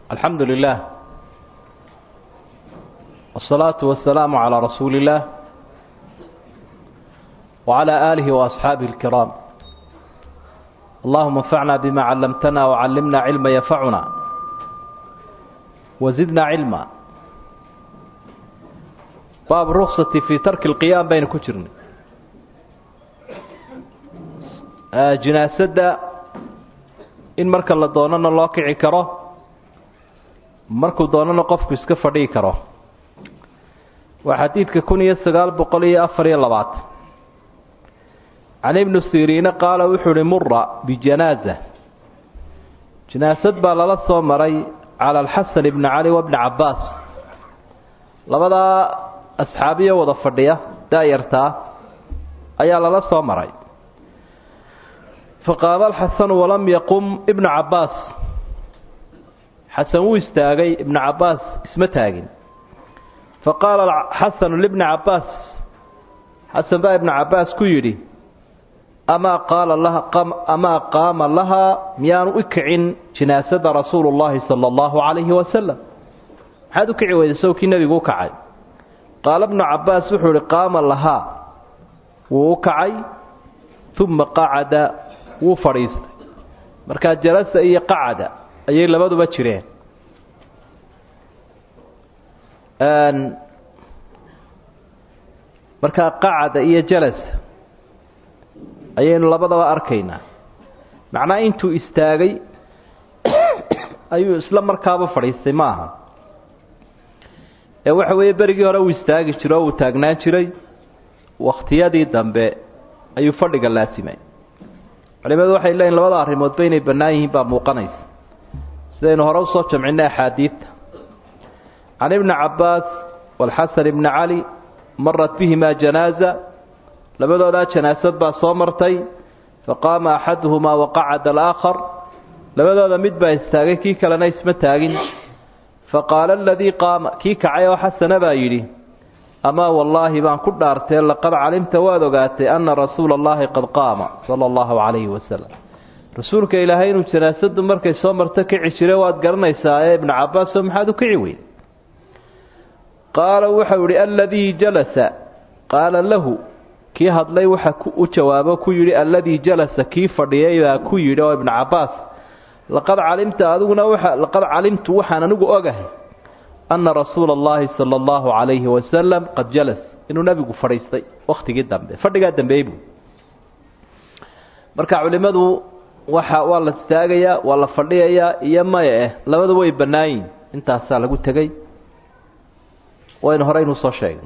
alxamdu lilah wالsalaaةu wasalaamu calىa rasuuli اllah wعalى aalihi وaasxaabihi اlkiraam allahuma اnfacna bima callamtana wcallimna cilma yanfacuna wazidna cilma baab ruksati fii tarki اlqiyaam baynu ku jirnay jinaasadda in marka la doonana loo kici karo markuu doonana qofku iska fadhii karo waa xadiidka kun iyo sagaal boqol iyo afar iyo labaatan can ibnu siriine qaala wuxuu uhi mura bijanaaza janaasad baa lala soo maray cala alxasan ibni cali wabni cabbaas labadaa asxaabiyo wada fadhiya daayartaa ayaa lala soo maray faqaama alxasanu walam yaqum ibnu cabbaas xasan wuu istaagay ibnu cabbaas isma taagin faqaala xasanu libni cabbaas xasan baa ibnu cabbaas ku yidhi amaa qaala laha amaa qaama lahaa miyaanu u kicin jinaasada rasuulu llaahi sala allahu calayhi wasalam maxaad u kici weyday sawkii nebigu u kacay qaala ibnu cabbaas wuxuu ihi qaama lahaa wuu u kacay uma qacada wuu fadhiistay markaa jalasa iyo qacada ayay labaduba jireen markaa qacada iyo jalas ayaynu labadaba arkaynaa macnaha intuu istaagay ayuu isla markaaba fadhiistay ma aha ee waxa weeye berigii hore uu istaagi jiro oo uu taagnaan jiray wakhtiyadii dambe ayuu fadhiga laasimay culimadu waxay leeyihin labada arrimoodba inay bannaan yihiin baa muuqanaysa sidaynu hore usoo jamcinay axaadiidta can ibni cabbaas walxasan ibni cali marat bihimaa janaaza labadoodaa janaasad baa soo martay faqaama axaduhumaa waqacada alaakhar labadooda mid baa istaagay kii kalena isma taagin faqaala aladii qaama kii kacay oo xasana baa yidhi amaa wallaahi baan ku dhaartee laqad calimta waad ogaatay anna rasuula allaahi qad qaama sala allahu calayhi wasalam rasuulka ilaahay inuu janaasadu markay soo marto kici jire waad garanaysaa ee ibnu cabbaasoo maxaad u kici weyn qaala wuxuu idhi aladii jalasa qaala lahu kii hadlay waxa u jawaabo ku yidhi alladii jalasa kii fadhiyay baa ku yidhi oo ibnu cabbaas laqad calimta adiguna waa laqad calimtu waxaan anigu ogahay anna rasuula allahi sala allahu calayhi wasalam qad jalas inuu nebigu fadhiistay wakhtigii dambe fadhigaa dambeey buu marka culimmadu waxa waa la istaagayaa waa la fadhiyayaa iyo maya eh labadu way bannaayiin intaasaa lagu tegey waynu horeynu soo sheegno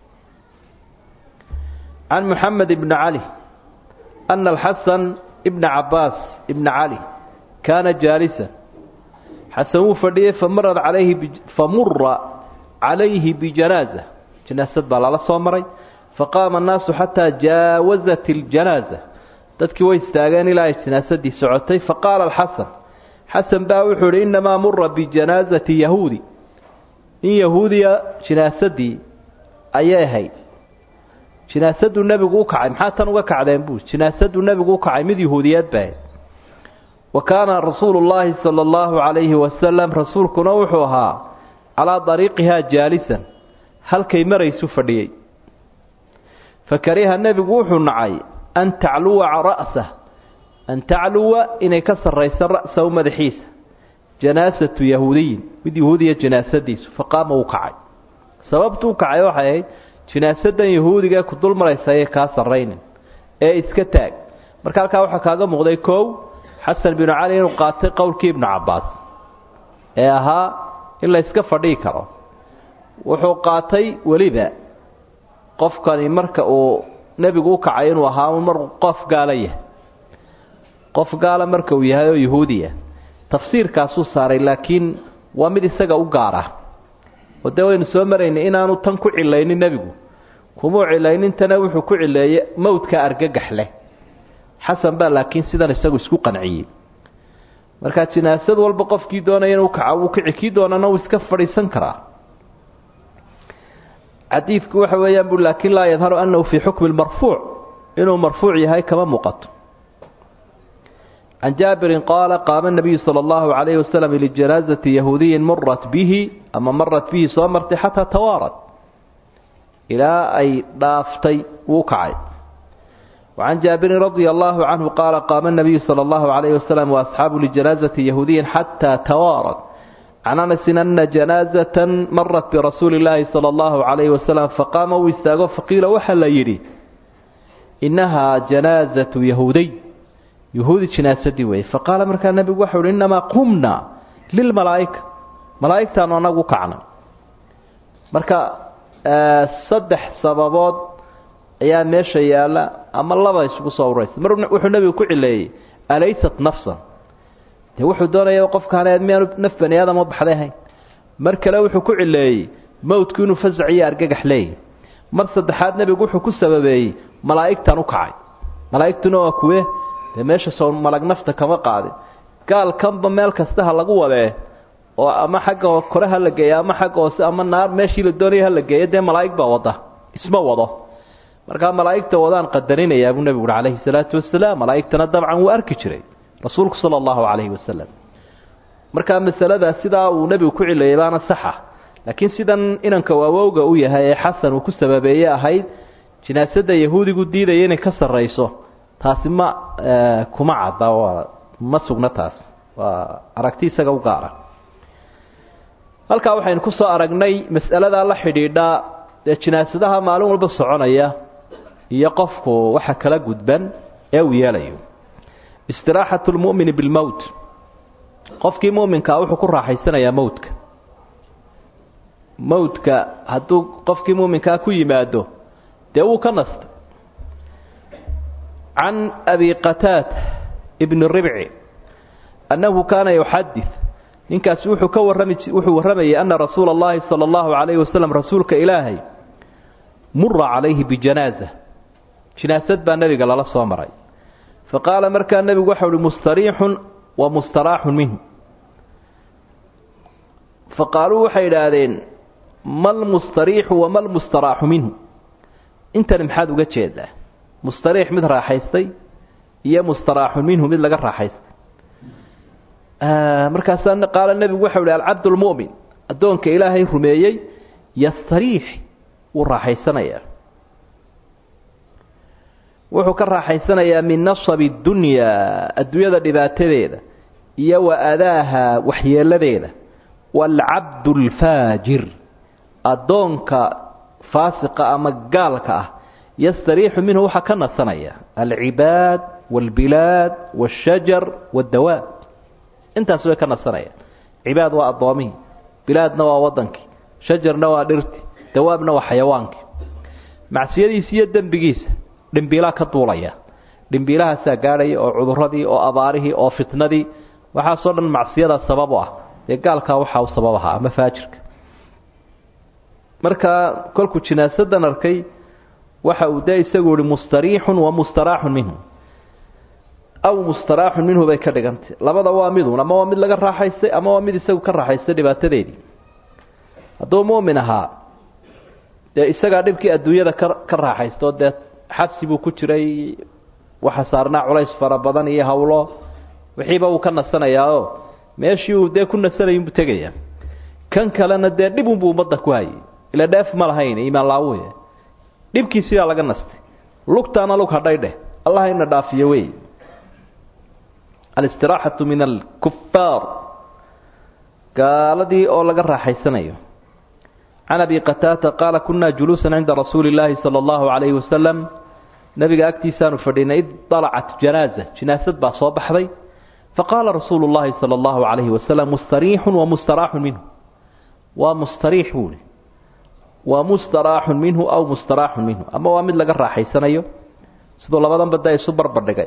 can moxamed ibni cali ana alxasan ibna cabbaas ibna cali kaana jaalisan xasan wuu fadhiyey famarad calayhi famura calayhi bijanaaza janaasad baa lala soo maray faqaama annaasu xataa jaawazat iljanaaza dadkii way istaageen ilaa ay janaasadii socotay faqaala alxasan xasan baa wuxuu idhi innamaa mura bijanaasati yahuudi in yahuudiya jinaasadii ayay ahayd jinaasaduu nebigu u kacay maxaa tan uga kacdeen buu jinaasaduu nebigu u kacay mid yahuudiyeed bay ahayd wa kaana rasuulu llaahi sala allahu calayhi wasalam rasuulkuna wuxuu ahaa calaa dariiqihaa jaalisan halkay maraysu fadhiyey fa kariha nebigu wuxuu nacay an tacluwa ra'sah an tacluwa inay ka sarrayso ra'sahu madaxiisa janaasatu yahuudiyin mid yahuudiya janaasadiisu faqaama uu kacay sababtu u kacay waxay ahayd jinaasadan yahuudigae ku dul maraysa ayay kaa sarraynin ee iska taag marka halkaa waxaa kaaga muuqday kow xasan binu cali inuu qaatay qowlkii ibnu cabbaas ee ahaa in la yska fadhii karo wuxuu qaatay weliba qofkani marka uu nebigu u kacay inuu ahaa mar qof gaala yahay qof gaala marka uu yahay oo yahuudiya tafsiirkaasuu saaray laakiin waa mid isaga u gaar ah oo dee waynu soo maraynay inaanu tan ku cilaynin nebigu kumuu cilaynintana wuxuu ku cileeyey mawdka argagax leh xasan baa laakiin sidan isagu isku qanciyey markaa jinaasad walba qofkii doonaya inuu kaco wuu kici kii doonana wuu iska fadhiisan karaa xadiidku waxa weeyaan bu laakiin laa yadharu annahu fii xukmi lmarfuuc inuu marfuuc yahay kama muuqato can jaabirin qaala qaama nabiyu sala allahu calayhi wasalam lijanaasati yahuudiyin murat bihi ama marat bihi soo martay xataa tawaarad ilaa ay dhaaftay wuu kacay wacan jaabirin radia allahu canhu qaala qaama nabiyu sala allahu calayhi wasalam waasxaabu lijanaasati yahuudiyin xataa tawaarad can anasin ana janaazatan marat birasuuli illaahi sala allahu calayhi wasalam faqaama uu istaago faqiila waxaa la yidhi innahaa janaazatu yahuudiy yahuudi jinaasadii weeye faqaala markaa nebigu waxau uhi innamaa qumna lilmalaa'ika malaa'igtaanu anagu kacnay marka saddex sababood ayaa meesha yaalla ama laba isugu soo uraysa mar wuxuu nebigu ku cileeyey alaysat nafsan dee wuxuu doonaya qofkaan miyaanu naf bani aadama baxday ahayn mar kale wuxuu ku cileeyey mowdku inuu fasac iyo argagax leeyahy mar saddexaad nebigu wuxuu ku sababeeyey malaa'igtan u kacay malaa'igtuna waa kuwe dee meesha soo malag nafta kama qaadin gaalkanba meel kasta ha lagu wadee oo ama xagga kore ha la geeya ama xagga hoose ama naar meeshii la doonaya ha la geeya dee malaa'ig baa wada isma wado markaa malaa'igta wadaan qadarinayaa buu nebigu uhi calayhi salaatu wasalaam malaa'igtana dabcan wuu arki jiray rasuulku sala allahu calayhi wasalam markaa masalada sidaa uu nebigu ku cileeyay baana saxa laakiin sidan inanka waawowga u yahay ee xasan uu ku sababeeye ahayd jinaasada yahuudigu diidaya inay ka sarrayso taasi ma kuma cadda ma sugna taas waa aragti isaga u gaara halkaa waxaynu ku soo aragnay mas'aladaa la xidhiidha dee jinaasadaha maalin walba soconaya iyo qofku waxa kala gudban ee uu yeelayo istiraaxatu lmu'mini bilmowt qofkii mu'minkaa wuxuu ku raaxaysanayaa mowdka mowdka hadduu qofkii mu'minkaa ku yimaado dee wuu ka nastay can abi qataad ibni ribci annahu kaana yuxadid ninkaasi wuxuu ka warrami wuxuu warramayay ana rasuula allahi sala allahu calayhi wasalam rasuulka ilaahay mura calayhi bijanaaza jinaasad baa nebiga lala soo maray faqaala markaa nebigu waxau uhi mustariixun wa mustaraaxun minhu faqaaluu waxay idhaahdeen malmustariixu wa malmustaraaxu minhu intani maxaad uga jeedaa mustariix mid raaxaystay iyo mustaraaxun minhu mid laga raaxaystay markaasaa qaala nebigu waxau ihi alcabd lmu'min addoonka ilaahay rumeeyey yastariix wuu raaxaysanayaa wuxuu ka raaxaysanayaa min nasabi dunyaa adduunyada dhibaatadeeda iyo wa adaaha waxyeeladeeda waalcabdu alfaajir addoonka faasiqa ama gaalka ah yastariixu minhu waxaa ka nasanaya alcibaad waalbilaad waashajar waaddawaab intaas way ka nasanayaan cibaad waa addoomihii bilaadna waa waddankii shajarna waa dhirtii dawaabna waa xayawaankii macsiyadiisa iyo dembigiisa dhimbiilaa ka duulaya dhimbiilahaasaa gaadhaya oo cuduradii oo abaarihii oo fitnadii waxaasoo dhan macsiyada sabab u ah dee gaalkaa waxaa u sabab ahaa ama faajirka markaa kolkuu jinaasadan arkay waxa uu dee isagu ihi mustariixun wa mustaraaxun minhu aw mustaraaxun minhu bay ka dhigantay labada waa midun ama waa mid laga raaxaystay ama waa mid isagu ka raaxaystay dhibaatadeedii hadduu mu'min ahaa dee isagaa dhibkii adduunyada ka ka raaxaysto dee xabsi buu ku jiray waxa saarnaa culays fara badan iyo hawlo wixiiba wuu ka nasanayaao meeshii uu dee ku nasanayinbuu tegayaa kan kalena dee dhibunbuu ummadda ku hayay ila dheef ma lahayn iimaan laawuye dhibkiisiyaa laga nastay lugtaana lug hadhay dheh allah ina dhaafiyo wey alistiraxatu min alkufaar gaaladii oo laga raaxaysanayo can abi qataata qaala kunaa juluusan cinda rasuuli illaahi sala allahu calayhi wasalam nabiga agtiisaanu fadhinay id dalacat janaaza jinaasad baa soo baxday faqaala rasuulu llahi sala allahu calayhi wasalam mustariixun wa mustaraaxun minhu waa mustariix buuhi waa mustaraaxun minhu aw mustaraaxun minhu ama waa mid laga raaxaysanayo siduu labadan badda isu barbardhigay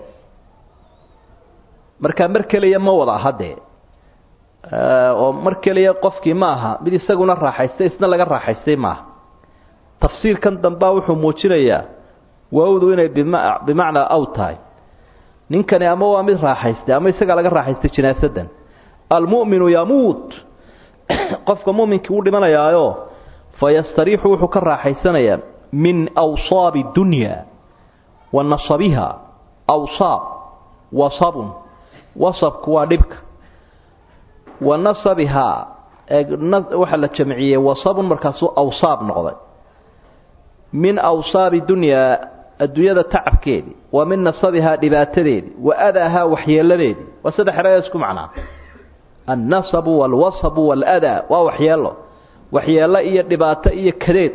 markaa mar keliya ma wada aha dee oo mar keliya qofkii ma aha mid isaguna raaxaystay isna laga raaxaystay maaha tafsiirkan dambaa wuxuu muujinayaa waawdu inay bimacnaa aw tahay ninkani ama waa mid raaxaystay ama isagaa laga raaxaystay jinaasadan almu'minu yamuut qofka mu'minkii wuu dhimanayaayo fayastariixu wuxuu ka raaxaysanayaa min awsaabi dunya wa nasabiha awsaab wasabun wasabku waa dhibka wa nasabihaa waxaa la jamciyey wasabun markaasuu awsaab noqday min awsaabi dunyaa adduunyada tacabkeedii wa min nasabihaa dhibaatadeedii wa adaahaa waxyeeladeedii waa saddex eraya isku macnaa annasabu waalwasabu waaladaa waa waxyeelo waxyeelo iyo dhibaato iyo kadeed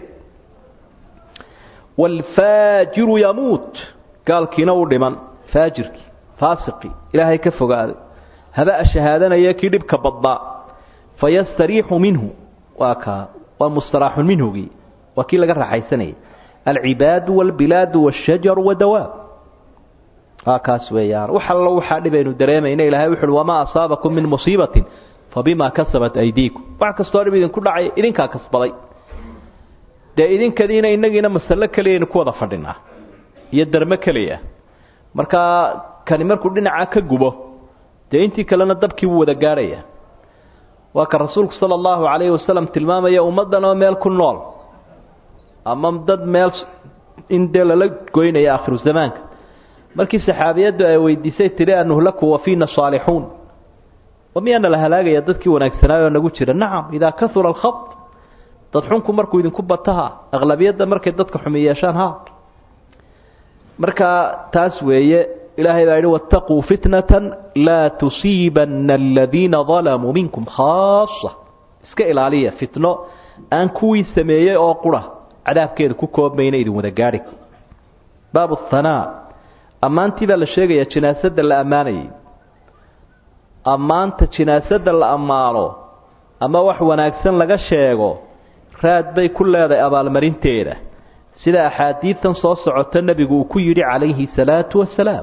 waalfaajiru yamuut gaalkiina u dhiman faajirkii faasiqii ilaahay ka fogaaday haba shahaadanaya kii dhibka badnaa fayastariixu minhu waa kaa waa mustaraaxun minhugii waa kii laga raaxaysanayay alcibaadu waalbilaadu waashajaru wadawaab waa kaas weeyaan wax allo waxaa dhibaynu dareemayna ilahay wuxu uhi wamaa asaabakum min musiibatin fabimaa kasabat aydiikum wax kastoo dhib idinku dhacay idinkaa kasbaday dee idinkadiina inagiina masalo keliyaynu ku wada fadhinaa iyo darmo keliya markaa kani markuu dhinacaa ka gubo dee intii kalena dabkii buu wada gaadhaya waa ka rasuulku sala allahu calayhi wasalam tilmaamaya ummaddan oo meel ku nool ama dad meel in dee lala goynaya aakhiru zamaanka markii saxaabiyaddu ay weydiisay tidhi anuhlaku wa fiina saalixuun wa miyaana la halaagaya dadkii wanaagsanaayoo nagu jira nacam idaa kahura alkhad dad xunku markuu idinku bataha aqlabiyadda markay dadka xumi yeeshaan ha marka taas weeye ilaahay baa yidhi waataquu fitnatan laa tusiibanna aladiina dalamuu minkum khaasa iska ilaaliya fitno aan kuwii sameeyey oo qura cadaabkeeda ku koobmayna idin wada gaadhi baabu hanaa ammaantii baa la sheegayaa jinaasadda la ammaanayay ammaanta jinaasadda la ammaano ama wax wanaagsan laga sheego raad bay ku leedahay abaalmarinteeda sida axaadiidtan soo socota nebigu uu ku yidhi calayhi salaatu wasalaam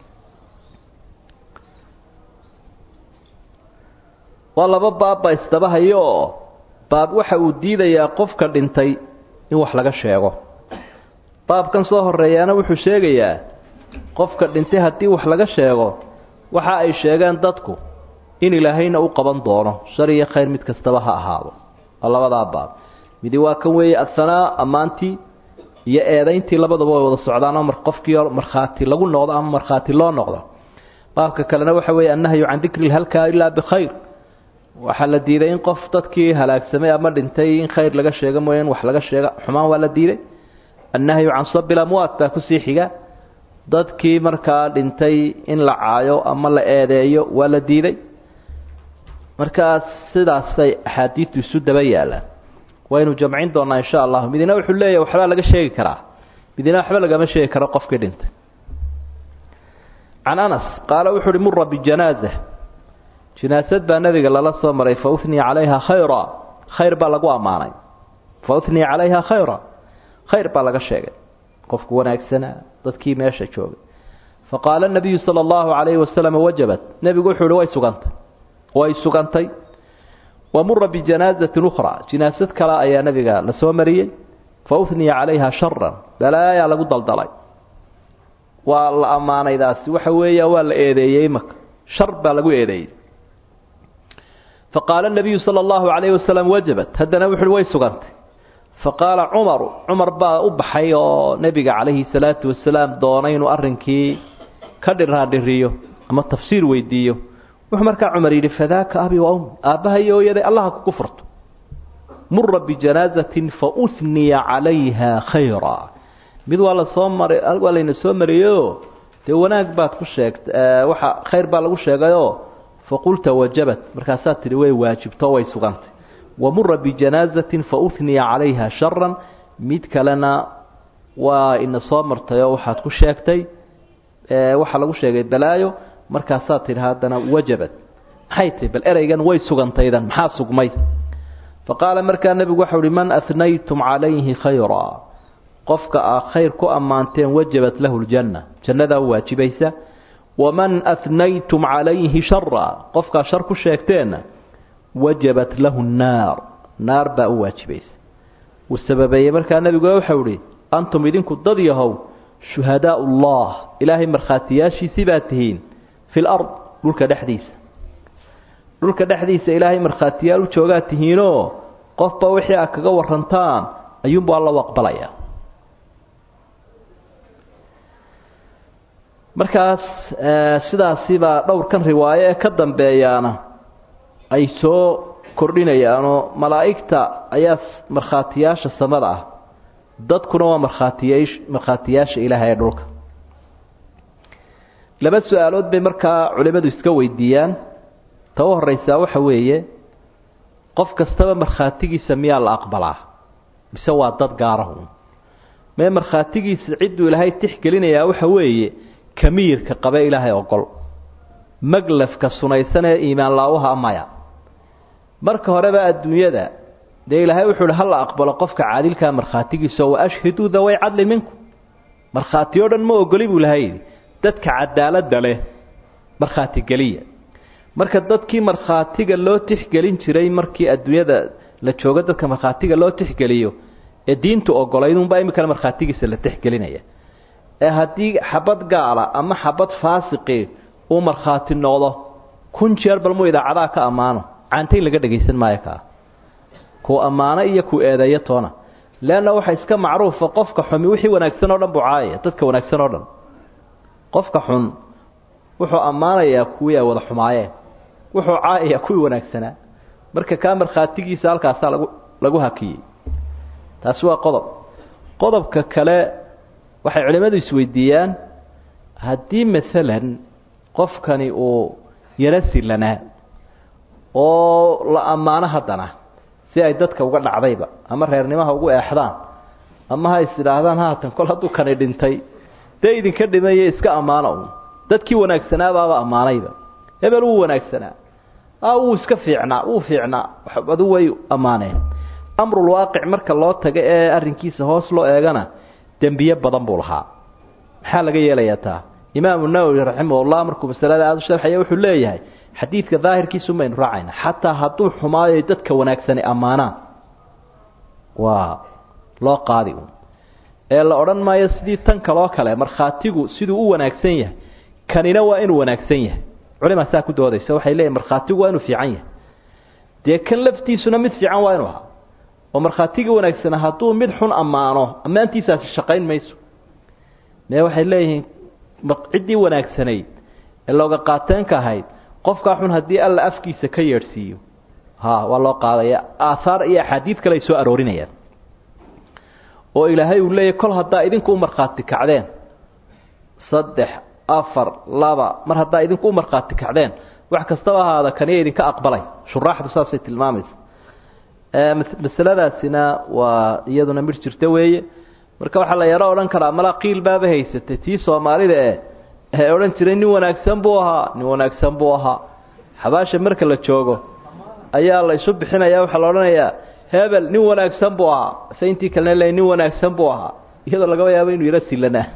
waa laba baabba isdaba hayo oo baab waxa uu diidayaa qofka dhintay in wax laga sheego baabkan soo horeeyaana wuxuu sheegayaa qofka dhintay haddii wax laga sheego waxa ay sheegeen dadku in ilaahayna u qaban doono shar iyo khayr mid kastaba ha ahaado waa labadaa baab midi waa kan weeye ahanaa ammaantii iyo eedayntii labadaba way wada socdaan oo qofkii markhaati lagu noqdo ama markhaati loo noqdo baabka kalena waxa weeye annahyu can dikri lhalka ilaa bikhayr waxaa la diiday in qof dadkii halaagsamay ama dhintay in khayr laga sheego mooya in wax laga sheega xumaan waa la diiday annahyu can sabi lamwaat baa kusii xiga dadkii markaa dhintay in la caayo ama la eedeeyo waa la diiday markaa sidaasay axaadiidtu isu daba yaalaan waynu jamcin doonaa insha allah midina wuxuu leeyahy waxbaa laga sheegi karaa midina waxba lagama sheegi karo qofkii dhintay can anas qaala wuxu uhi mura bijanaaza jinaasad baa nabiga lala soo maray fa uniya calayha khayra khayr baa lagu ammaanay fa uniya calayha khayra khayr baa laga sheegay qofku wanaagsanaa dadkii meesha joogay faqaala nabiyu sala allahu calayhi wasalam wajabat nebigu wuxuu uhi way sugantay way sugantay wamura bijanaazatin ukhraa jinaasad kale ayaa nabiga la soo mariyey fa uniya calayha sharan balaayaa lagu daldalay waa la ammaanaydaasi waxa weeya waa la eedeeyey imaka shar baa lagu eedeeyey faqaala nabiyu sala allahu calayhi wasalam wajabat haddana wuxuuhi way sugantay faqaala cumaru cumar baa u baxay oo nebiga calayhi salaatu wasalaam doonay inuu arrinkii ka dhiraandhiriyo ama tafsiir weydiiyo wuxuu markaa cumar yidhi fadaaka abi wa ummi aabbaha iyo hooyaday allaha kugu furto mura bijanaazatin fa uniya calayha khayra mid waa la soo maray waa layna soo mariyeyoo dee wanaag baad ku sheegtay waxa khayr baa lagu sheegayoo faqulta wajabat markaasaa tidhi way waajibto way sugantay wamura bijanaazatin fa uniya calayha sharan mid kalena waa ina soo martayoo waxaad ku sheegtay waxaa lagu sheegay balaayo markaasaa tidhi haddana wajabat maxay tihi bal ereygan way sugantaydan maxaa sugmay faqaala markaa nebigu waxau uhi man anaytum calayhi khayra qofka aa khayr ku ammaanteen wajabat lahu ljanna jannadaa u waajibaysa waman anaytum calayhi shara qofkaa shar ku sheegteenna wajabat lahu nnaar naar baa u waajibaysa uu sababeeyey markaa nebigu waxau ihi antum idinku dad yahow shuhadaa ullah ilaahay markhaatiyaashiisii baa tihiin fi lard dhulka dhexdiisa dhulka dhexdiisa ilaahay markhaatiyaal u joogaa tihiinoo qofba wixii aad kaga warantaan ayuunbaa loo aqbalaya markaas sidaasibaa dhowrkan riwaayo ee ka dambeeyaana ay soo kordhinayaanoo malaa'igta ayaa markhaatiyaasha samada ah dadkuna waa markhaatiya markhaatiyaasha ilaaha ee dhulka laba su-aalood bay markaa culimmadu iska weydiiyaan ta u horreysaa waxa weeye qof kastaba markhaatigiisa miyaa la aqbalaa mise waa dad gaarahu mee markhaatigiisa cidduu ilaahay tixgelinayaa waxa weeye kamiirka qabe ilaahay ogol maglafka sunaysan ee iimaan laawaha maya marka horeba adduunyada dee ilaahay wuxuu hi hala aqbalo qofka caadilkaa markhaatigiisa wa ashhiduu daway cadli minku markhaati o dhan ma ogoli buu ilahay yidhi dadka cadaaladda leh markhaatigeliya marka dadkii markhaatiga loo tixgelin jiray markii adduunyada la joogo dadka markhaatiga loo tixgeliyo ee diintu ogolayd unbaa iminkana markhaatigiisa la tixgelinaya ee haddii xabad gaala ama xabad faasiqi uu markhaati noqdo kun jeer bal muu idaacadaha ka ammaano caantayn laga dhagaysan maayo kaa kuu ammaano iyo kuu eedeeyo toona leanna waxa iska macruufa qofka xumi wixii wanaagsan oo dhan buu caayaya dadka wanaagsan oo dhan qofka xun wuxuu ammaanayaa kuwii ay wada xumaayeen wuxuu caayayaa kuwii wanaagsanaa marka kaa markhaatigiisa halkaasaa lagu lagu hakiyey taasi waa qodob qodobka kale waxay culimmadu isweydiiyaan haddii maalan qofkani uu yaro silanaa oo la ammaano haddana si ay dadka uga dhacdayba ama reernimaha ugu eexdaan ama ha is idhaahdaan haatan kol hadduu kani dhintay dee idinka dhimaye iska ammaano un dadkii wanaagsanaabaaba ammaanayba hebel wuu wanaagsanaa a wuu iska fiicnaa wuu fiicnaa adu way ammaaneen amrulwaaqic marka loo tago ee arrinkiisa hoos loo eegana dembiye badan buu lahaa maxaa laga yeelayaa taa imaamu nawowi raximahullah markuu masalada aada u sharxaya wuxuu leeyahay xadiidka daahirkiisu maynu raacayna xataa hadduu xumaayo dadka wanaagsani ammaanaan waa loo qaadi un ee la odhan maayo sidii tan kaloo kale markhaatigu siduu u wanaagsan yahay kanina waa inuu wanaagsan yahay culimaa saa ku doodaysa waxay leeyihin markhaatigu waa inuu fiican yahay dee kan laftiisuna mid fiican waa inuu ahaa oo markhaatigii wanaagsana hadduu mid xun ammaano ammaantiisaasi shaqayn mayso mee waxay leeyihiin ciddii wanaagsanayd ee looga qaateenka ahayd qofkaa xun haddii alla afkiisa ka yeedhsiiyo ha waa loo qaadaya aahaar iyo axaadiid kale ay soo aroorinayaan oo ilaahay uu leeyahy kol haddaa idinku u markhaati kacdeen saddex afar laba mar haddaa idinku u markhaati kacdeen wax kastaba ahaada kaniya idinka aqbalay shuraaxdu saasay tilmaamaysa masaladaasina waa iyaduna midh jirta weeye marka waxaa la yaro odhan karaa malaa qiil baaba haysatay tii soomaalida e ee odhan jiray nin wanaagsan buu ahaa nin wanaagsan buu ahaa xabaasha marka la joogo ayaa la isu bixinaya waxaa la odhanayaa hebel nin wanaagsan buu ahaa se intii kalena le nin wanaagsan buu ahaa iyadoo laga yaabo inuu yaro silanaa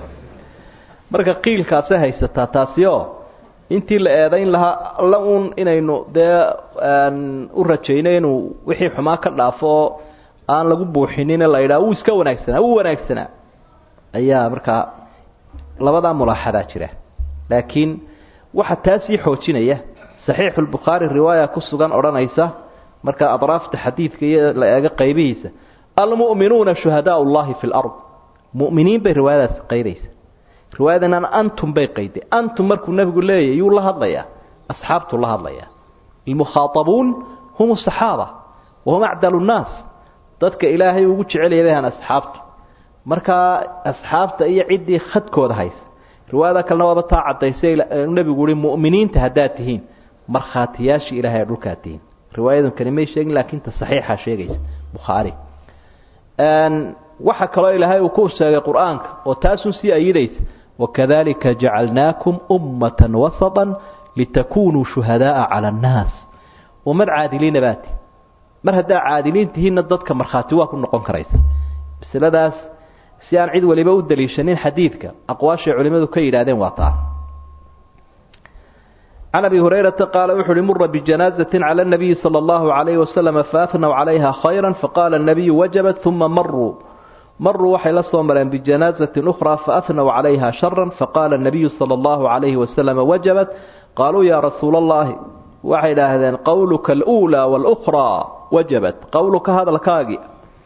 marka qiilkaasay haysataa taasi oo intii la eedayn lahaa alla uun inaynu dee u rajayno inuu wixii xumaa ka dhaafo oo aan lagu buuxinine la yidhaha wuu iska wanaagsanaa wuu wanaagsanaa ayaa markaa labadaa mulaaxadaa jira laakiin waxaa taa sii xoojinaya saxiixu lbukhaari riwaaya ku sugan odhanaysa marka adraafta xadiidka iyo la eego qaybihiisa almu'minuuna shuhadaa ullahi fi lard mu'miniin bay riwaayadaas qaydaysa riwaayadanana antum bay qayday antum markuu nebigu leeyahy yuu la hadlayaa asxaabtuu la hadlayaa almukhaaabuun hum asaxaaba wahum acdalu nnaas dadka ilaahay ugu jecelaya bayhan asxaabtu markaa asxaabta iyo ciddii khadkooda haysa riwaayada kalena waaba taa caddaysay nebigu uhi mu'miniinta haddaad tihiin markhaatiyaashii ilahay ee dhulkaad tihiin riwaayadan kani may sheegin laakiin ta saxiixa sheegaysa bukhaari waxa kaloo ilaahay uu ku sheegay qur-aanka oo taasun sii ayidaysa wakadalika jacalnaakum ummatan wasatan litakunuu shuhadaaa cala annaas ummad caadiliina baati mar haddaa caadiliin tihiinna dadka markhaati waa ku noqon karaysa masaladaas si aan cid waliba u daliishanin xadiidka aqwaashay culimmadu ka yidhahdeen waa taa can abi hurayrata qaala wuxu uhi mura bijanaazatin cala nabiyi sala allahu calayhi wasalama faafnaw calayha khayra faqaala nabiyu wajabat uma maruu maruu waxay la soo mareen bijanaazatin ukhraa faafnaw calayha shara faqaala nabiyu sala allahu calayhi wasalama wajabat qaaluu yaa rasuula allahi waxay idhaahdeen qowluka aluulaa walukhraa wajabat qowluka hadalkaagii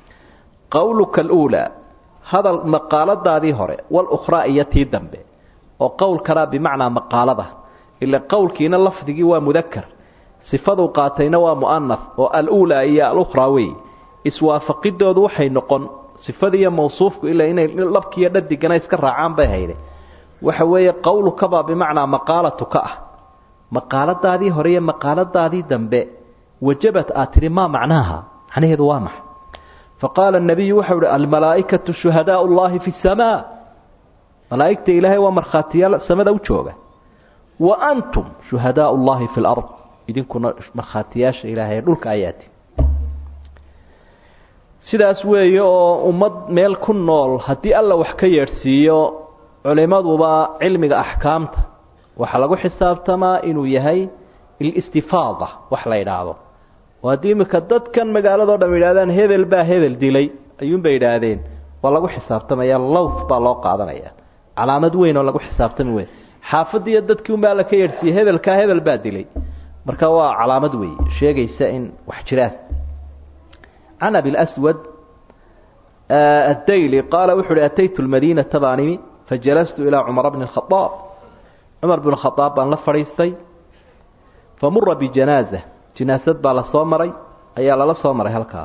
qowluka aluulaa hadal maqaaladaadii hore walukhraa iyo tii dambe oo qowlkana bimacnaa maqaalada ila qowlkiina lafdigii waa mudakar sifaduu qaatayna waa mu'anaf oo aluulaa iyo alukhraa wey iswaafaqidoodu waxay noqon sifadiiyo mawsuufku ilaa inay labkiiyo dhadigana iska raacaan bay hayde waxa weeye qowlukabaa bimacnaa maqaalatuka ah maqaaladaadii hore iyo maqaaladaadii dambe wajabad aad tidhi maa macnaaha macnaheedu waa maxa faqaala الnabiyu waxau uhi almalaa'ikatu shuhadaau اllahi fi الsamaa malaa'igta ilaahay waa markhaatiyaal samada u jooga wa antum shuhadaau اllahi fi اlard idinkuna markhaatiyaasha ilaahay dhulka ayaati sidaas weeye oo ummad meel ku nool haddii alla wax ka yeedhsiiyo culimaduba cilmiga axkaamta waxaa lagu xisaabtamaa inuu yahay ilistifaada wax la idhaahdo oo haddii iminka dadkan magaaladao dham yidhahdaan hebel baa hebel dilay ayuunbay idhaahdeen waa lagu xisaabtamaya lowth baa loo qaadanaya calaamad weyn oo lagu xisaabtami wey xaafadii iyo dadkii unbaa alla ka yeedhsiiyey hebelkaa hebel baa dilay marka waa calaamad wey sheegaysa in wax jiraan can abi lswad addayli qaala wuxu uhi ataytu lmadiinata baan imi fajalastu ilaa cumara bni khaaab cumar bn khaaab baan la fadhiistay famura bijanaaza jinaasad baa la soo maray ayaa lala soo maray halkaa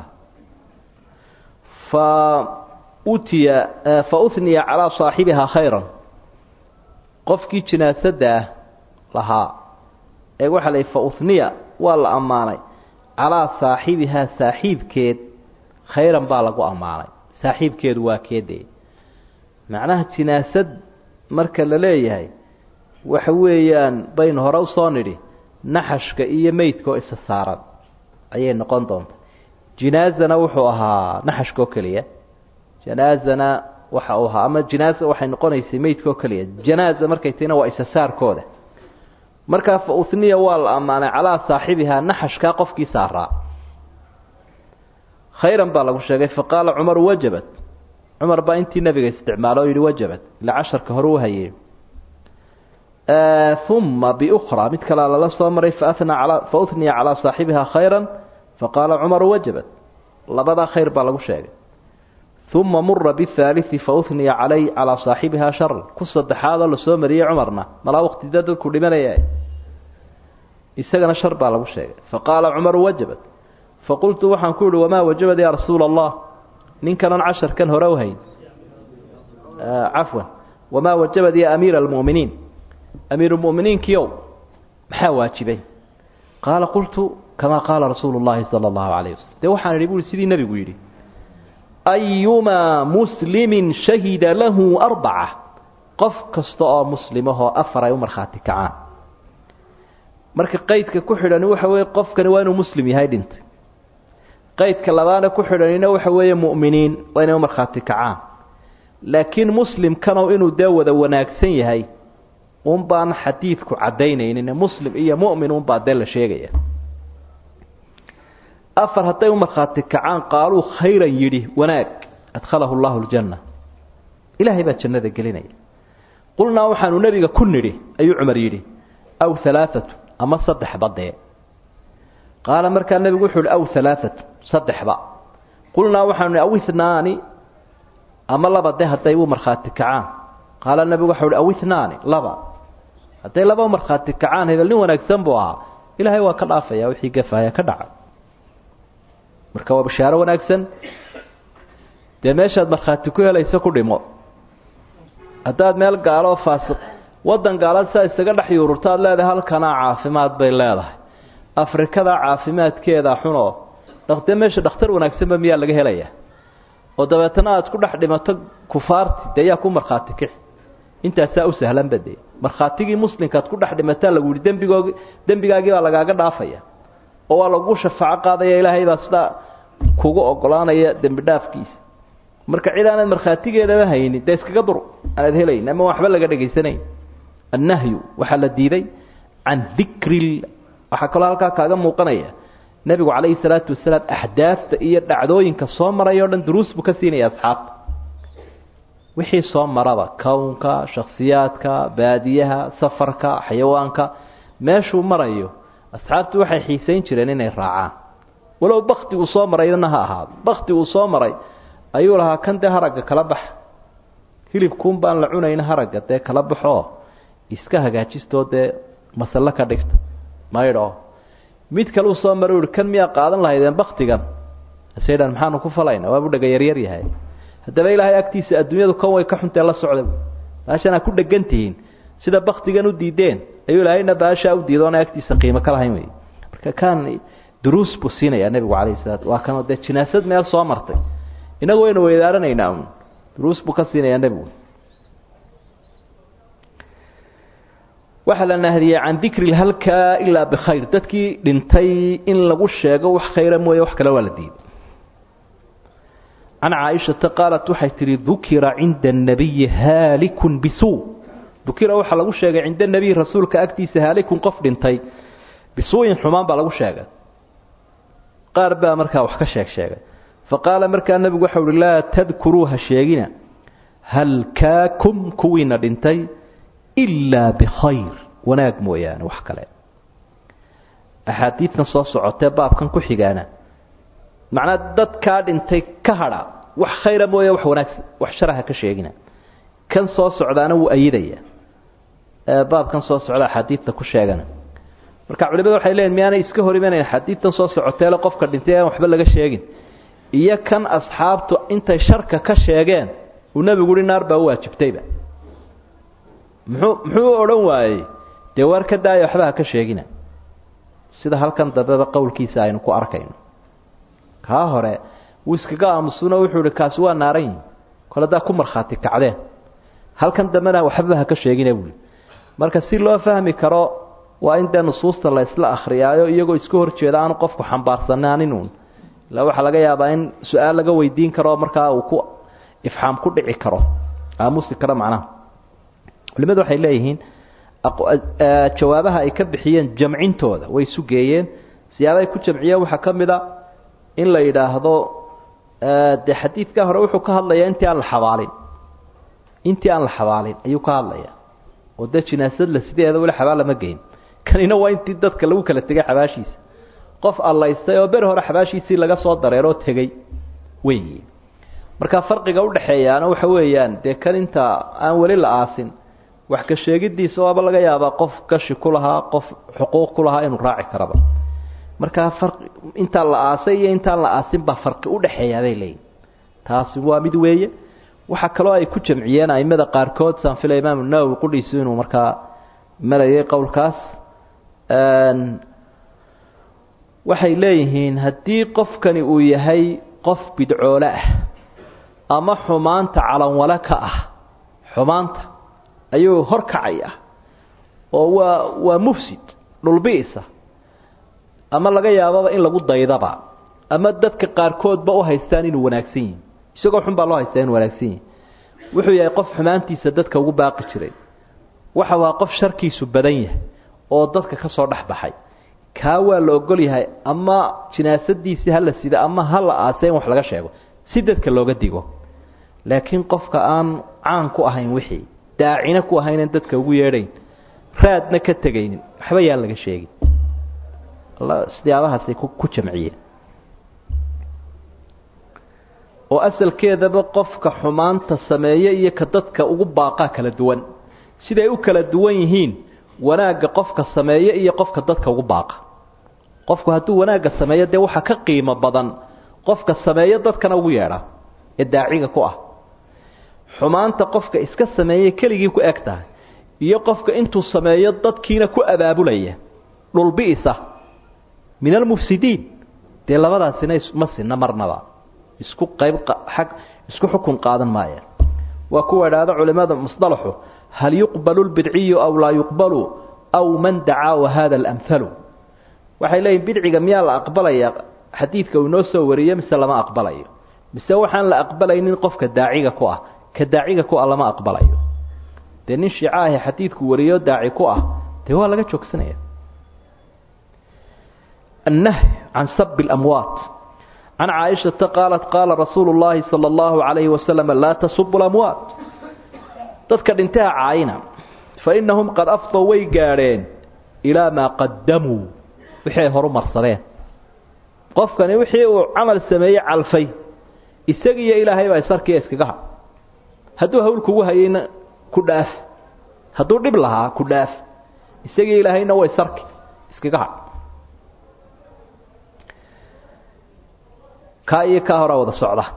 fa utiya fa uhniya calaa saaxibihaa khayran qofkii jinaasadda ah lahaa ee waxaa la fa uhniya waa la ammaanay calaa saaxibihaa saaxiibkeed khayran baa lagu ammaanay saaxiibkeedu waa keedee macnaha jinaasad marka la leeyahay waxa weeyaan baynu hore usoo nidhi naxashka iyo meydka oo isa saaran ayay noqon doonta jinaazana wuxuu ahaa naxashka oo keliya janaazana waxa uu ahaa ama jinaaza waxay noqonaysay meydka oo keliya janaaza markay tahina waa isa saarkooda markaa fa uhniya waa la ammaanay calaa saaxibihaa naxashkaa qofkii saaraa khayran baa lagu sheegay faqaala cumaru wajabat cumar baa intii nabiga isticmaalo o yidhi wajabat ila casharka hore u hayey uma biukhraa mid kalea lala soo maray faanaa alaa fa uhniya calaa saaxibihaa khayran faqaala cumaru wajabat labadaa khayr baa lagu sheegay uma mura bihaaliثi fauniya calay calaa saaxibihaa sharan ku saddexaadoo lasoo mariyey cumarna malaa waqtida dadku dhimanaya isagana shar baa lagu sheegay faqaala cumaru wajabat faqultu waxaan ku ihi wamaa wajabad yaa rasuula allah ninkanan casharkan hore u hayn cafwan wamaa wajabad ya amiira almu'miniin amiirumuminiinkiiow maxaa waajibay qaala qultu kamaa qaala rasuulu llahi sala allahu calayh wasalam dee waxaan idhi buui sidii nebigu yidhi ayumaa muslimin shahida lahu arbaca qof kasta oo muslimahoo afar ay u markhaati kacaan marka qaydka ku xidhani waxa weeye qofkani waa inuu muslim yahay dhintay qaydka labaana ku xidhanina waxa weeye mu'miniin waa inay u markhaati kacaan laakiin muslimkanow inuu dee wada wanaagsan yahay un baan xadiidku caddaynaynin muslim iyo mu'min unbaa dee la sheegaya afar hadday u markhaati kacaan qaaluu khayran yidhi wanaag adkhalahu llahu ljanna ilaahay baa jannada gelinaya qulnaa waxaanu nebiga ku nidhi ayuu cumar yidhi aw halaaatu ama saddexba dee qaala markaa nebigu wuxuu ihi aw halaaatu saddexba qulnaa waxaanu nihi aw ihnaani ama laba de hadday u markhaati kacaan qaala nebigu waxau ihi aw ihnaani laba hadday laba u markhaati kacaan hebel nin wanaagsan buu ahaa ilaahay waa ka dhaafaya wixii gafaaya ka dhaca marka waa bashaaro wanaagsan dee meeshaad markhaati ku helayso ku dhimo haddaad meel gaaloo faasiq waddan gaalaad saa isaga dhex yuururto aad leedahay halkanaa caafimaad bay leedahay afrikadaa caafimaadkeedaa xunoo dee meesha dhakhtar wanaagsanba miyaa laga helayaa oo dabeetana aad ku dhex dhimato kufaarti dee yaa ku markhaati kixi intaasaa u sahlanba dee markhaatigii muslimkaad ku dhex dhimataa lagu yihi dembigoog dembigaagii baa lagaaga dhaafaya oo waa lagu shafaaco qaadaya ilaahay baa sidaa kugu ogolaanaya dembi dhaafkiisa marka cid aanad markhaatigeedaba haynin dee iskaga dur aanaad helayn ama waxba laga dhegaysanayn annahyu waxaa la diiday can dikri waxaa kaloo halkaa kaaga muuqanaya nebigu calayhi salaatu wasalaam axdaafta iyo dhacdooyinka soo maray o dhan duruus buu ka siinaya asxaabta wixii soo maraba kownka shakhsiyaadka baadiyaha safarka xayawaanka meeshuu marayo asxaabtu waxay xiisayn jireen inay raacaan walow bakti uu soo marayna ha ahaado bakti uu soo maray ayuu lahaa kan dee haragga kala baxa hilibkuun baan la cunayna haragga dee kala baxoo iska hagaajistoo dee masallo ka dhigta maydho mid kale uu soo mara uhi kan miyaa qaadan lahaydeen baktigan asedhan maxaanu ku falayna waabu dhega yaryar yahay haddaba ilaahay agtiisa adduunyadu kan way ka xuntee la socda baashanaa ku dhegan tihiin sida baktigan u diideen ayuu ilaahayna baashaa u diida oona agtiisa qiimo ka lahayn wey marka kan duruus buu siinayaa nebigu calayhi salaatu waa kanoo dee jinaasad meel soo martay inagu waynu weydaaranaynaa un duruus buu ka siinayaa nebigu waxaa la nahdiyey can dikri lhalka ilaa bikhayr dadkii dhintay in lagu sheego wax khayra mooye wax kale waa la diiday can caaishata qaalat waxay tihi dukira cinda الnabiyi haalikun bisuu dukira waxaa lagu sheegay cinda nebiy rasuulka agtiisa haalikun qof dhintay bisuu'in xumaan baa lagu sheegay qaar baa markaa wax ka sheeg sheegay faqaala markaa nebigu waxau uhi laa tadkuruu ha sheegina halkaakum kuwiina dhintay ilaa bikhayr wanaag mooyaane wax kale axaadiidtan soo socotee baabkan ku xigaana macnaa dadkaa dhintay ka hadha wax khayra mooye wax wanaagsan wax sharaha ka sheegina kan soo socdaana wuu ayidaya baabkan soo socda axaadiidta ku sheegana marka culimadu waxay leeyiin miyaanay iska hor imanayn axaadiidtan soo socoteele qofka dhintay aan waxba laga sheegin iyo kan asxaabtu intay sharka ka sheegeen uu nebigu uhi naar baa u waajibtayba muxuu muxuu u odhan waayey dee waar ka daaya waxba ha ka sheegina sida halkan dambeba qowlkiisa aynu ku arkayno kaa hore wuu iskaga aamusuno wuxuu ihi kaasi waa naaran yihin kole haddaa ku markhaati kacdeen halkan dambena waxbaba ha ka sheegina buui marka si loo fahmi karo waa in dee nusuusta la isla akhriyaayo iyagoo iska hor jeeda aanu qofku xambaarsanaaninun ila waxaa laga yaabaa in su-aal laga weydiin karo markaa uu ku ifxaam ku dhici karo aamusi karo macnaha culimadu waxay leeyihiin jawaabaha ay ka bixiyeen jamcintooda way isu geeyeen siyaabahay ku jamciyeen waxaa ka mid a in la yidhaahdo dee xadiidkaa hore wuxuu ka hadlayaa intii aan la xabaalin intii aan la xabaalin ayuu ka hadlayaa oo dee jinaasad la sideeda weli xabaal lama geyn kanina waa intii dadka lagu kala tegay xabaashiisa qof allaystay oo beri hore xabaashiisii laga soo dareeroo tegey weyi marka farqiga udhaxeeyaana waxa weeyaan dee kan inta aan weli la aasin wax ka sheegidiisa waaba laga yaabaa qof gashi ku lahaa qof xuquuq ku lahaa inuu raaci karaba markaa fari intaan la aasay iyo intaan la aasin baa farqi udhaxeeyaa bay leeyihin taasi waa mid weeye waxaa kaloo ay ku jamciyeen aimada qaarkood saan fila imaamu nawowi qudhiisu inuu markaa marayay qowlkaas waxay leeyihiin haddii qofkani uu yahay qof bidcoole ah ama xumaanta calanwale ka ah xumaanta ayuu hor kacaya oo waa waa mufsid dhulbiisa ama laga yaababa in lagu daydaba ama dadka qaarkoodba u haystaan inuu wanaagsan yihi isagoo xun baa loo haystaa inuu wanaagsan yihi wuxuu yahay qof xumaantiisa dadka ugu baaqi jiray waxa waa qof sharkiisu badan yahay oo dadka ka soo dhex baxay kaa waa la ogol yahay ama jinaasadiisii hala sida ama hala aase in wax laga sheego si dadka looga digo laakiin qofka aan caan ku ahayn wixii daacina ku ahaynan dadka ugu yeedhayn raadna ka tegaynin waxba yaan laga sheegin siyaabahaasay ku jamciyeen oo asalkeedaba qofka xumaanta sameeye iyo ka dadka ugu baaqaa kala duwan siday u kala duwan yihiin wanaagga qofka sameeye iyo qofka dadka ugu baaqa qofku hadduu wanaagga sameeyo dee waxaa ka qiimo badan qofka sameeyo dadkana ugu yeedha ee daaciga ku ah xumaanta qofka iska sameeye keligii ku eg tahay iyo qofka intuu sameeyo dadkiina ku abaabulaya dhulbi'isa min almufsidiin dee labadaasina ma sinna marnaba isku qayb ag isku xukun qaadan maayaan waa kuwa idhaahda culimada musطalaxu hal yuqbalu lbidciyu aw laa yuqbalu aw man dacaa wahada alamhalu waxay leeyihin bidciga miyaa la aqbalaya xadiidka uu inoo soo wariyo mise lama aqbalayo mise waxaan la aqbalaynin qofka daaciga ku ah ka daaciga ku ah lama aqbalayo dee nin shiica ahi xadiidku wariyo daaci ku ah dee waa laga joogsanaya النهي عن سب الأموات عن عائشة قالت قال رسول الله صلى الله عليه وسلم لا تسب الأموات dadka dhintaha caayina fainahum qad afdow way gaadheen ilaa maa qadamuu wixii ay horu marsadeen qofkani wixii uu camal sameeyey calfay isagiiyo ilaahay baa isarkiiya iskaga ha hadduu hawl kugu hayayna ku dhaaf hadduu dhib lahaa ku dhaaf isagii ilaahayna way sarki iskaga hadh kaa iyo kaa horaa wada socda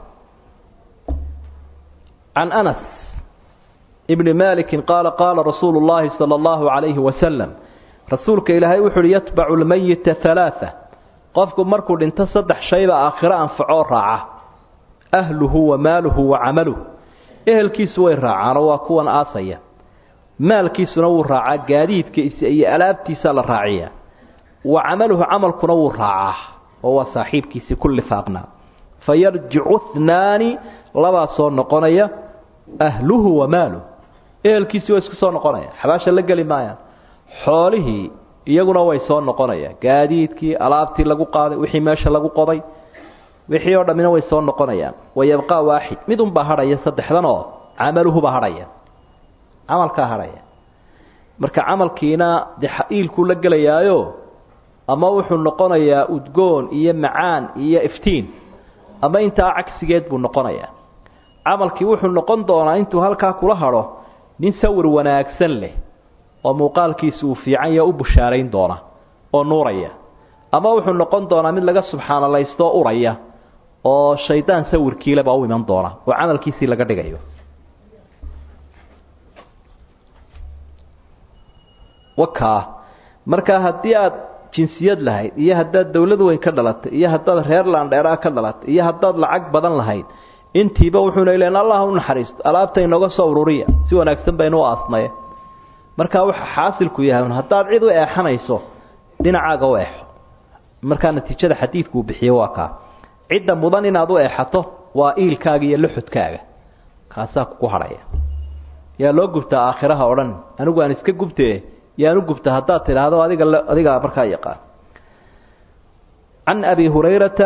can anas ibni maliki qaala qaala rasuulu llaahi sala allahu calayhi wasalam rasuulka ilaahay wuxu uhi yatbacu lmayita halaaa qofku markuu dhinto saddex shayba aakhiro anfacoo raaca ahluhu wa maaluhu wa camaluhu ehelkiisu way raacaanoo waa kuwan aasaya maalkiisuna wuu raacaa gaadiidkiisa iyo alaabtiisaa la raaciyaa wa camaluhu camalkuna wuu raacaa oo waa saaxiibkiisii ku lifaaqnaa fa yarjicu hnaani labaa soo noqonaya ahluhu wa maaluhu ehelkiisii waa isku soo noqonaya xabaasha la geli maayaan xoolihii iyaguna way soo noqonayaan gaadiidkii alaabtii lagu qaaday wixii meesha lagu qoday wixii oo dhammina way soo noqonayaan wayabqaa waaxid mid unbaa hadhaya saddexdan oo camaluhubaa hadhaya camalkaa hadhaya marka camalkiina dee iilkuu la gelayaayo ama wuxuu noqonayaa udgoon iyo macaan iyo iftiin ama intaa cagsigeed buu noqonayaa camalkii wuxuu noqon doonaa intuu halkaa kula hadho nin sawir wanaagsan leh oo muuqaalkiisa uu fiican yaha u bushaarayn doona oo nuuraya ama wuxuu noqon doonaa mid laga subxaanalaystoo uraya oo shaydaan sawirkiilebaa u iman doona oo camalkiisii laga dhigayo wakaa markaa haddii aad jinsiyad lahayd iyo haddaad dawlad weyn ka dhalatay iyo haddaad reer laandheeraa ka dhalatay iyo haddaad lacag badan lahayd intiiba wuxuuna len allah u naxariisto alaabta inooga soo ururiya si wanaagsan baynu u aasnaye markaa waxa xaasilku yahay haddaad cid u eexanayso dhinacaaga u eexo markaa natiijada xadiidkuu bixiye waa kaa cidda mudan inaad u eexato waa iilkaaga iyo luxudkaaga kaasaa kugu hadhaya yaa loo gubtaa aakhiraha o dhan anigu aan iska gubtee yaan u gubta haddaad tidhaahdo adiga adigaa markaa yaqaan can abi hurayrata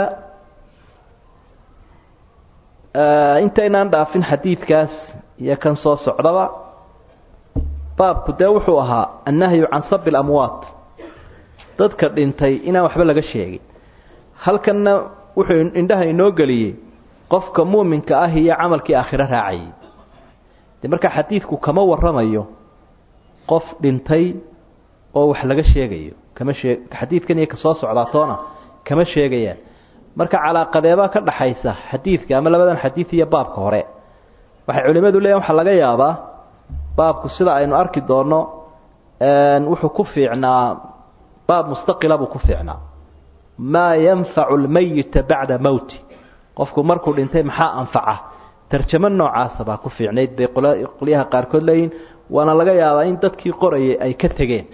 intaynaan dhaafin xadiidkaas iyo kan soo socdaba baabku dee wuxuu ahaa annahyu can sabi lamwaat dadka dhintay inaan waxba laga sheegin halkanna wuxuu indhaha inoo geliyey qofka muuminka ah iyo camalkii aakhiro raacayay dee markaa xadiidku kama warramayo qof dhintay oo wax laga sheegayo kama shee xadiidkan iyo ka soo socdaa toona kama sheegayaan marka calaaqadeebaa ka dhaxaysa xadiidka ama labadan xadiid iyo baabka hore waxay culimmadu leeyihin waxaa laga yaabaa baabku sida aynu arki doonno wuxuu ku fiicnaa baab mustaqila buu ku fiicnaa maa yanfacu lmayita bacda mowti qofku markuu dhintay maxaa anfaca tarjamo noocaasa baa ku fiicnayd bay qolyaha qaarkood leeyihin waana laga yaabaa in dadkii qorayay ay ka tegeen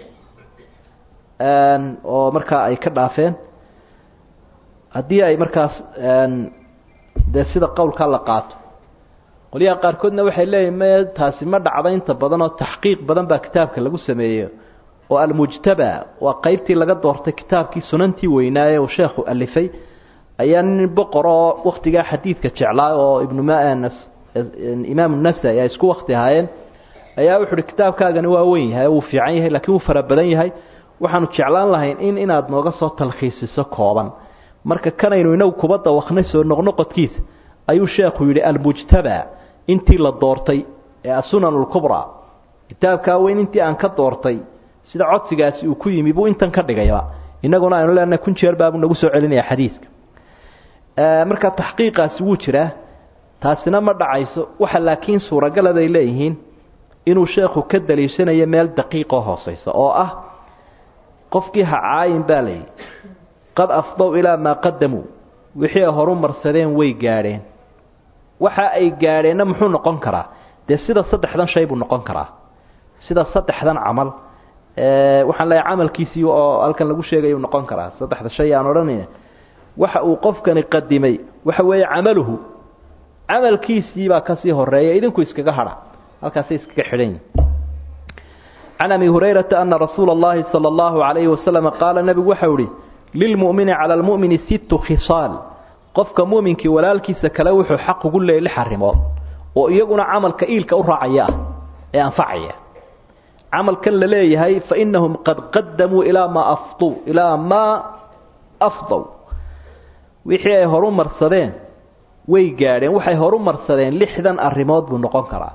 oo markaa ay ka dhaafeen haddii ay markaas dee sida qowlkaa la qaato qolyaha qaarkoodna waxay leeyihin me taasi ma dhacda inta badan oo taxqiiq badan baa kitaabka lagu sameeyo oo almujtaba waa qeybtii laga doortay kitaabkii sunantii weynaaye uu sheekhu alifay ayaa nin boqor oo waktigaa xadiidka jeclaa oo ibnu imaam nasa-i ay isku wakti ahaayeen ayaa wuxu uhi kitaabkaagani waa weyn yahay wuu fiican yahay lakiin wuu fara badan yahay waxaanu jeclaan lahayn in inaad nooga soo talkhiisiso kooban marka kanaynu inagu kuba dawaknay soo noqnoqodkiisa ayuu sheekhu yidhi almujtaba intii la doortay ee asunan lkubraa kitaabkaa weyn intii aan ka doortay sida codsigaasi uu ku yimi buu intan ka dhigayba inaguna aynu leenahay kun jeer baabuu nagu soo celinaya xadiiska marka taxqiiqaasi wuu jiraa taasina ma dhacayso waxa laakiin suuragala bay leeyihiin inuu sheekhu ka daliishanayo meel daqiiqoo hooseysa oo ah qofkii ha caayin baa layidhi qad afdow ilaa maa qadamuu wixii ay horu marsadeen way gaadheen waxa ay gaadheenna muxuu noqon karaa dee sida saddexdan shay buu noqon karaa sida saddexdan camal waxaan leeyahay camalkiisii oo halkan lagu sheegayuu noqon karaa saddexda shay aan odhanayna waxa uu qofkani qadimay waxa weeye camaluhu camalkiisiibaa kasii horeeya idinku iskaga hadha halkaasay iskaga xidhan yihin can abi hurayrata ana rasuula اllahi salى اllahu alayhi wasalam qaala nebigu waxau ihi lilmu'mini cala lmu'mini sittu khisaal qofka mu'minkii walaalkiisa kale wuxuu xaq ugu leeyay lix arrimood oo iyaguna camalka iilka u raacaya ah ee anfacaya camalkan la leeyahay fainahum qad qadamuu ilaa maa afduu ilaa maa afdow wixii ay horu marsadeen way gaadheen waxay horu marsadeen lixdan arrimood buu noqon karaa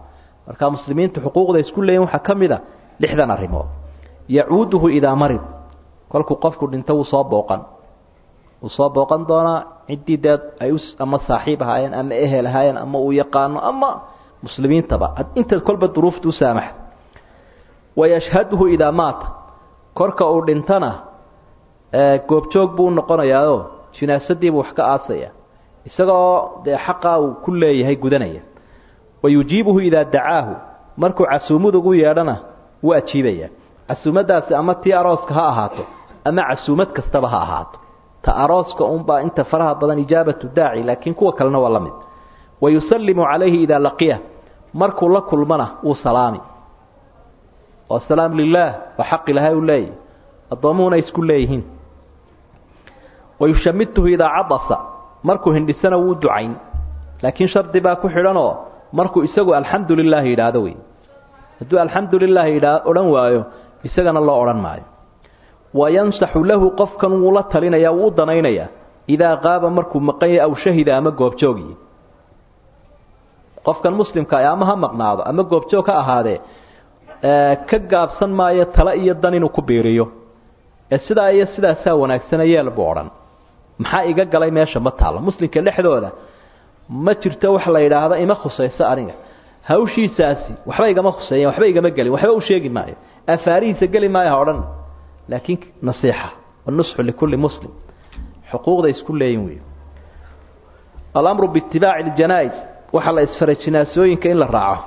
marka muslimiintu xuquuqda isku leeyihin waxaa ka mid a lixdan arrimood yacuuduhu idaa marid kolkuu qofku dhinto wuu soo booqan wuu soo booqan doonaa ciddii dee ay u ama saaxiib ahaayeen ama ehel ahaayeen ama uu yaqaano ama muslimiintaba inta kolba duruufta u saamaxa wayashhaduhu idaa maata korka uu dhintana goobjoog buu unoqonayaao jinaasadiibuu wax ka aasaya isagoo dee xaqaa uu ku leeyahay gudanaya wayujiibuhu idaa dacaahu markuu casuumad ugu yeedhana wuu ajiibaya casuumadaasi ama tii arooska ha ahaato ama casuumad kastaba ha ahaato ta arooska unbaa inta faraha badan ijaabatu daaci laakiin kuwa kalena waa la mid wayusallimu calayhi idaa laqiya markuu la kulmana wuu salaami oo salaam lilaah waa xaq ilaahay u leeyahy addoomuhuna isku leeyihiin wayushamituhu idaa cadasa markuu hindhisana wuu ducayn laakiin shardi baa ku xidhanoo markuu isagu alxamdu lilaahi yidhaahdo wey hadduu alxamdu lilaahi idhaa odhan waayo isagana loo odhan maayo wayansaxu lahu qofkan wuu la talinaya wuu u danaynayaa idaa qaaba markuu maqan yahay aw shahida ama goobjoogiyi qofkan muslimka ama ha maqnaado ama goobjoog ha ahaadee ka gaabsan maayo tale iyo dan inuu ku biiriyo ee sidaa iyo sidaasaa wanaagsana yeel buu odhan maxaa iga galay meesha ma taallo muslimka dhexdooda ma jirto wax la yidhaahdo ima khusayso aniga hawshiisaasi waxba igama khuseeyen waxba igama gelin waxba u sheegi maayo afaarihiisa geli maayo ha odhan laakiin nasiixa wanusxu likulli muslim xuquuqda isku leeyin wey alamru biitibaaci ljanaa-is waxaa la isfaray jinaasooyinka in la raaco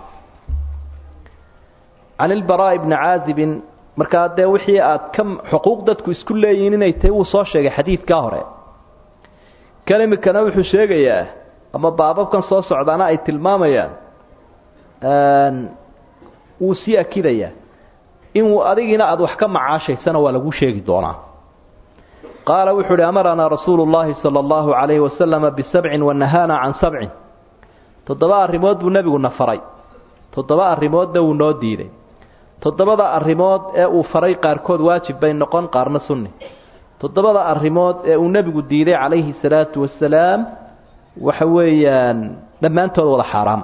can ilbaraa'i bni caazibin markaa dee wixii aad ka xuquuq dadku isku leeyihiin inay tahay wuu soo sheegay xadiidkaa hore kelimikana wuxuu sheegayaa ama baababkan soo socdaana ay tilmaamayaan wuu sii akidayaa inuu adigiina aada wax ka macaashaysana waa lagu sheegi doonaa qaala wuxuu uhi amaranaa rasuulu llaahi sala allahu calayhi wasalama bisabcin wanahaana can sabcin toddoba arrimood buu nebigu na faray toddoba arrimoodna wuu noo diiday toddobada arrimood ee uu faray qaarkood waajib bay noqon qaarna sunni toddobada arrimood ee uu nebigu diiday calayhi salaatu wasalaam waxa weeyaan dhammaantood wada xaaraam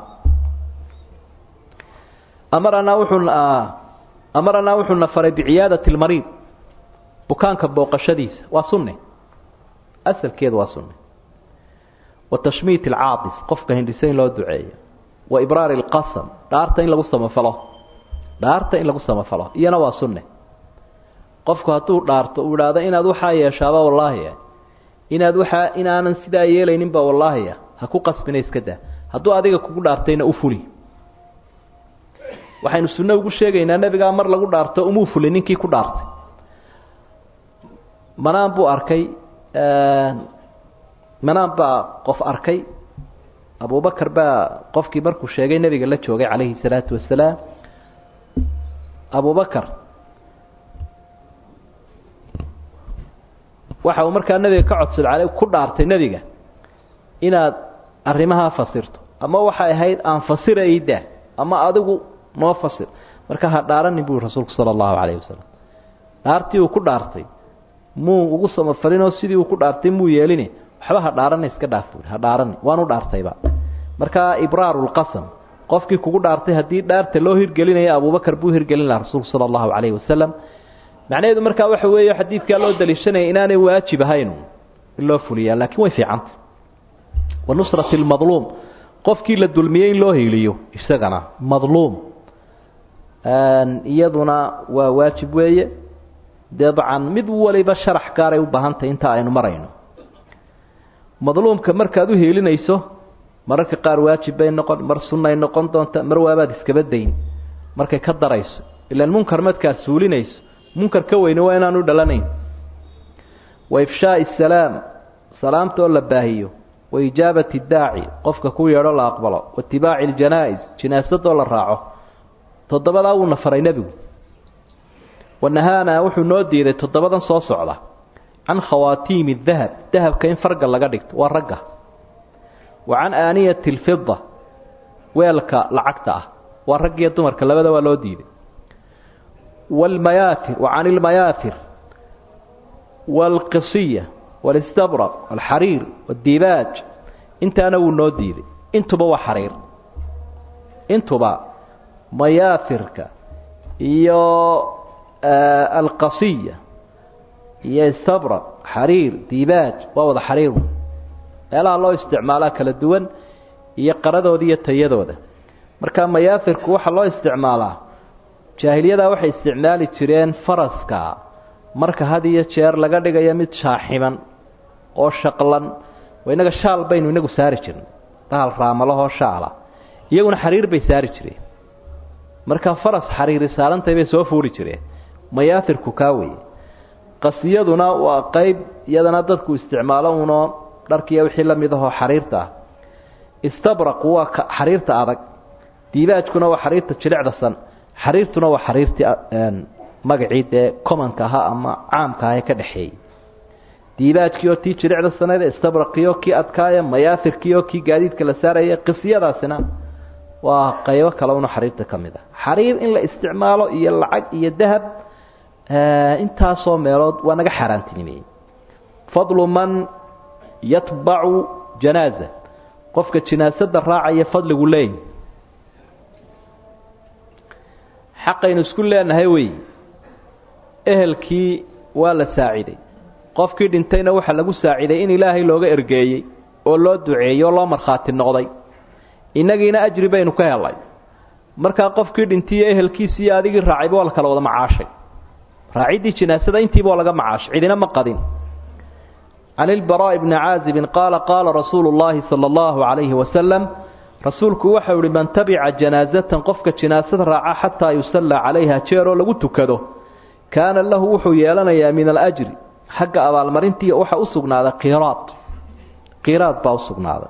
amaranaa wuxuu amaranaa wuxuu na faray biciyaadati lmariid bukaanka booqashadiisa waa sunne asalkeedu waa sunne wa tashmiit alcaadis qofka hindhisa in loo duceeyo wa ibraari alqasam dhaarta in lagu samafalo dhaarta in lagu samafalo iyana waa sunne qofku hadduu dhaarto uu idhaahdo inaad waxaa yeeshaaba wallaahiya inaad waxaa inaanan sidaa yeelayninba wallaahiya ha ku qasbina iska daa hadduu adiga kugu dhaartayna u fuli waxaynu sunno ugu sheegaynaa nebigaa mar lagu dhaarto umuu fulin ninkii ku dhaartay manaan buu arkay manaan baa qof arkay abubakar baa qofkii markuu sheegay nebiga la joogay calayhi salaatu wasalaam abubakar waxa uu markaa nebiga ka codsaday ku dhaartay nebiga inaad arrimahaa fasirto ama waxay ahayd aan fasirayda ama adigu noo fasir marka ha dhaaranin bui rasuulku sala allahu calayhi wasalam dhaartii uu ku dhaartay muu ugu samafalinoo sidii uu ku dhaartay muu yeelini waxba ha dhaarana iska dhaaf buui ha dhaarani waanu dhaartayba markaa ibraaru lqasam qofkii kugu dhaartay haddii dhaarta loo hirgelinaya abubakar buu hirgelin laha rasuulku sala allahu calayhi wasalam macnaheedu markaa waxa weeye xadiidkaa loo daliishanaya inaanay waajib ahayn in loo fuliyaa laakiin way fiicanta wa nusrati lmadluum qofkii la dulmiyey in loo hiiliyo isagana madluum iyaduna waa waajib weeye dabcan mid waliba sharax gaaray u baahantahay inta aynu marayno madluumka markaad u hiilinayso mararka qaar waajib bay noqon mar sunnay noqon doonta mar waabaad iskaba dayn markay ka darayso ilaan munkar markaad suulinayso munkar ka weyne waa inaanu dhalanayn wa ifshaai salaam salaamta oo la baahiyo wa ijaabati daaci qofka ku yeedho la aqbalo wa itibaaci ljanaa-is jinaasadoo la raaco toddobadaa wuuna faray nebigu wanahaana wuxuu noo diiday toddobadan soo socda can khawaatiimi dahab dahabka in farga laga dhigto waa ragga wa can aaniyati alfida weelka lacagta ah waa raggiyo dumarka labada waa loo diiday waalmayaatir wa can ilmayaatir waalqisiya waalistabraq waalxariir waadibaaj intaana wuu noo diiday intuba waa xariir intuba mayaafirka iyo alqasiya iyo istabra xariir diibaaj waa wada xariir meelaha loo isticmaalaa kala duwan iyo qaradooda iyo tayadooda marka mayaafirku waxaa loo isticmaalaa jaahiliyadaa waxay isticmaali jireen faraska marka had iyo jeer laga dhigayo mid shaaximan oo shaqlan inaga shaal baynu inagu saari jirnay bahal raamalahoo shaala iyaguna xariir bay saari jireen marka faras xariiri saarantay bay soo fuuri jireen mayaafirku kaa weye qasiyaduna waa qeyb iyadana dadku isticmaalo unoo dharkiiya wixii la mid ahoo xariirta ah istabraqu waa xariirta adag diibaajkuna waa xariirta jilicdasan xariirtuna waa xariirtii magacii dee commonka ahaa ama caamka aha ee ka dhexeeyey diibaajkii oo tii jilicda saneed istabraqiyo kii adkaaya mayaafirkii oo kii gaadiidka la saaraya qisiyadaasina waa qaybo kale una xariirta ka mid ah xariir in la isticmaalo iyo lacag iyo dahab intaasoo meelood waa naga xaaraantinimeeyey fadlu man yatbacu janaaza qofka jinaasada raacaya fadligu leey xaqaynu isku leenahay wey ehelkii waa la saaciday qofkii dhintayna waxaa lagu saaciday in ilaahay looga ergeeyey oo loo duceeyey oo loo markhaati noqday innagiina ajri baynu ka helay markaa qofkii dhintiiyo ehelkiisi iyo adigii raacayba waa la kala wada macaashay raaciddii jinaasada intiiba waa laga macaashay cidina ma qadin can ilbaraa'i bni caazibin qaala qaala rasuulu llaahi sala allahu calayhi wasalam rasuulku waxau ihi man tabica janaasatan qofka jinaasada raaca xataa yusallaa calayha jeeroo lagu tukado kaana lahu wuxuu yeelanayaa min alajri xagga abaalmarintii waxaa u sugnaaday qiraad qiraad baa u sugnaaday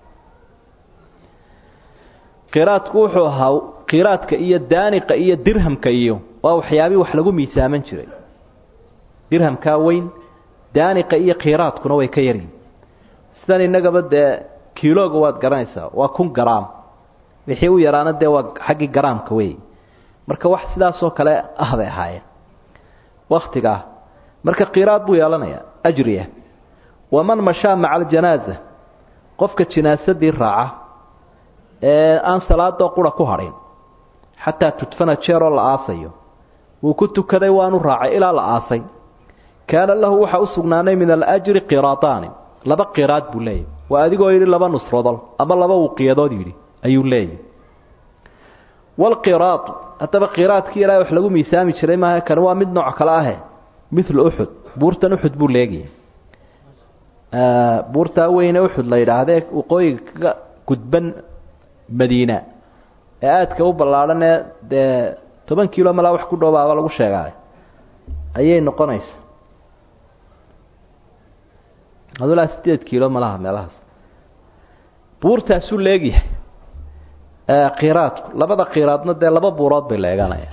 qiraadku wuxuu ahaa qiraadka iyo daaniqa iyo dirhamka iyo waa waxyaabii wax lagu miisaaman jiray dirhamkaa weyn daaniqa iyo qiraadkuna way ka yaryihin sidan innagaba dee kiilooga waad garanaysaa waa kun garaam wixii u yaraana dee waa xaggii garaamka wey marka wax sidaasoo kale ah bay ahaayeen waktigaa marka qiraad buu yeelanayaa ajriya waman mashaa maca aljanaaza qofka jinaasadii raaca ee aan salaadoo qura ku hadhin xataa tudfana jeeroo la aasayo wuu ku tukaday waanu raacay ilaa la aasay kaana lahu waxaa u sugnaanay min alajri qiraadaani laba qiraad buu leeyahy waa adigoo yidhi laba nusrodol ama laba wuqiyadood yidhi ayuu leeyahy walqiraad haddaba qiraadkii ilaahay wax lagu miisaami jiray maaha kani waa mid nooc kale ahe mithlu uxud buurtan uxud buu leegiyay buurtaa weyne uxud la yidhaahdee waqooyiga kaga gudban madiina ee aadka u ballaadhan ee dee toban kiilo malaa wax ku dhoobaaba lagu sheegaay ayay noqonaysa adulaa sideed kiilo malaha meelahaas buurtaasuu leegyahay qiraadku labada qiraadna dee laba buurood bay leeganaya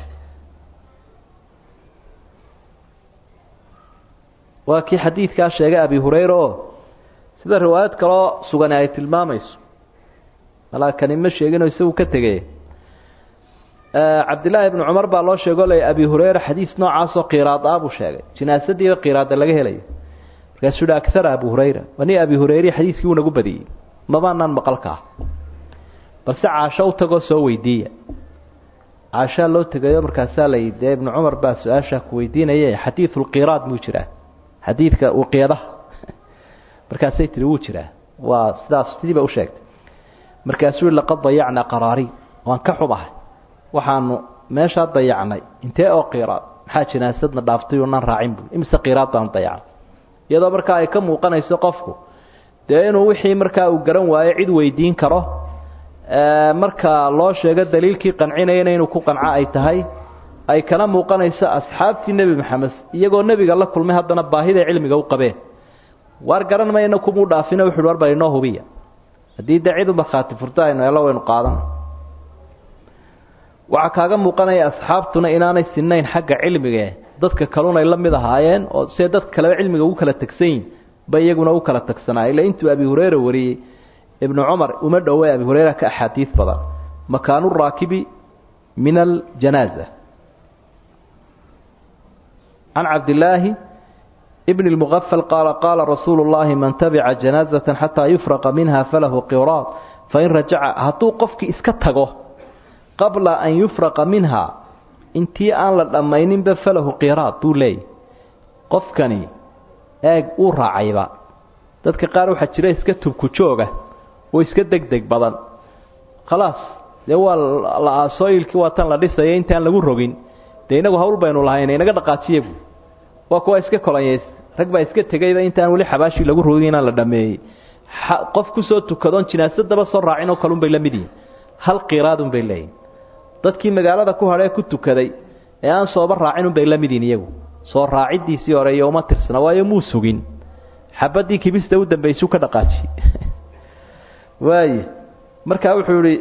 waa kii xadiidkaa sheegay abi hurayra oo sida riwaayad kaloo sugani ay tilmaamayso malaa kani ma sheeginoo isagu ka tegay cabdillaahi ibnu cumar baa loo sheego le abi hurayra xadiis noocaasoo qiraad ah buu sheegay jinaasadiiba qiraada laga helayo markaasuu hi akara abu hurayra wani abi hurayre xadiiskii wuu nagu badiyey mabaanaan maqalka ah balse caasho u tagoo soo weydiiya caashaa loo tegayo markaasaa la yidhi dee ibnu cumar baa su-aashaa ku weydiinaya xadiidu lqiraad muu jiraa xadiidka uqiyadaha markaasay tihi wuu jiraa waa sidaas sidiiba u sheegtay markaasuu yihi laqad dayacnaa qaraari waan ka xumahay waxaanu meeshaa dayacnay intee oo qiraad maxaa jinaasadna dhaaftay unan raacin bui imise qiraad baanu dayacnay iyadoo markaa ay ka muuqanayso qofku dee inuu wixii markaa uu garan waayo cid weydiin karo marka loo sheego daliilkii qancinayana inuu ku qanco ay tahay ay kana muuqanayso asxaabtii nebi maxamed iyagoo nebiga la kulmay haddana baahiday cilmiga u qabeen waar garan mayna kumuu dhaafina wuxuuhi war bal inoo hubiya haddii dee cid u markhaati furto aynu helo waynu qaadan waxaa kaaga muuqanaya asxaabtuna inaanay sinayn xagga cilmigae dadka kalun ay la mid ahaayeen oo see dadka kaleba cilmiga ugu kala tegsan yihin ba iyaguna u kala tagsanaa ila intuu abi hureyra wariyey ibnu cumar uma dhowe abi hureyra ka axaadiis badan makaanu raakibi min aljanaaza can cabdillaahi bn اlmugafal qaala qaala rasuulu llahi man tabica janaazata xataa yufraqa minha falahu qiraad fain rajaca hadduu qofkii iska tago qabla an yufraqa minha intii aan la dhammayninba falahu qiraad buu leeyay qofkani eeg uu raacayba dadka qaar waxaa jira iska tubku jooga oo iska deg deg badan khalaas dee waa la aasooyilkii waa tan la dhisaya intaan lagu rogin dee inagu hawl baynu lahayn inaga dhaqaajiyagu waa kuwa iska kolanyays rag baa iska tegayba intaan weli xabaashii lagu rogin inaan la dhameeyey qof kusoo tukadoon jinaasadaba soo raacin oo kalun bay la mid yihin hal qiraadun bay leeyihin dadkii magaalada ku hadhee ku tukaday ee aan sooba raacin unbay la mid yihin iyagu soo raaciddiisii hore iyo uma tirsana waayo muu sugin xabadii kibista u dambaysuu ka dhaqaajiye waaye markaa wuxuu yihi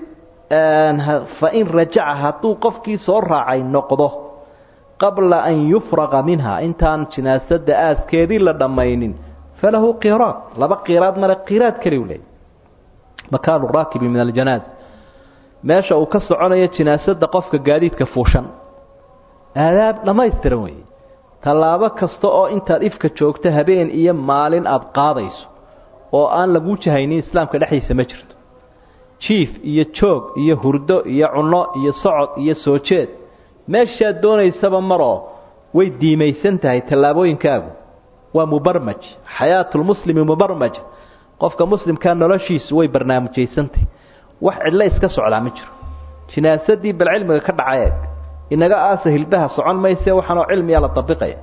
fain rajaca hadduu qofkii soo raacay noqdo qabla an yufraqa minha intaan jinaasada aaskeedii la dhammaynin falahu qiraad laba qiraad male qiraad keliu leey makaanu raakibi min aljanaaza meesha uu ka soconayo jinaasada qofka gaadiidka fuushan aadaab dhammaystiran weeye tallaabo kasta oo intaad ifka joogto habeen iyo maalin aada qaadayso oo aan laguu jahaynin islaamka dhexdiisa ma jirto jiif iyo joog iyo hurdo iyo cunno iyo socod iyo soo jeed meeshaad doonaysaba maroo way diimaysan tahay tallaabooyinkaagu waa mubarmaj xayaatulmuslimi mubarmaj qofka muslimkaa noloshiisu way barnaamijaysantahy wax cidlo iska socdaa ma jiro jinaasadii bal cilmiga ka dhacay eeg inaga aasa hilbaha socon mayse waxaanoo cilmiya la dabiqaya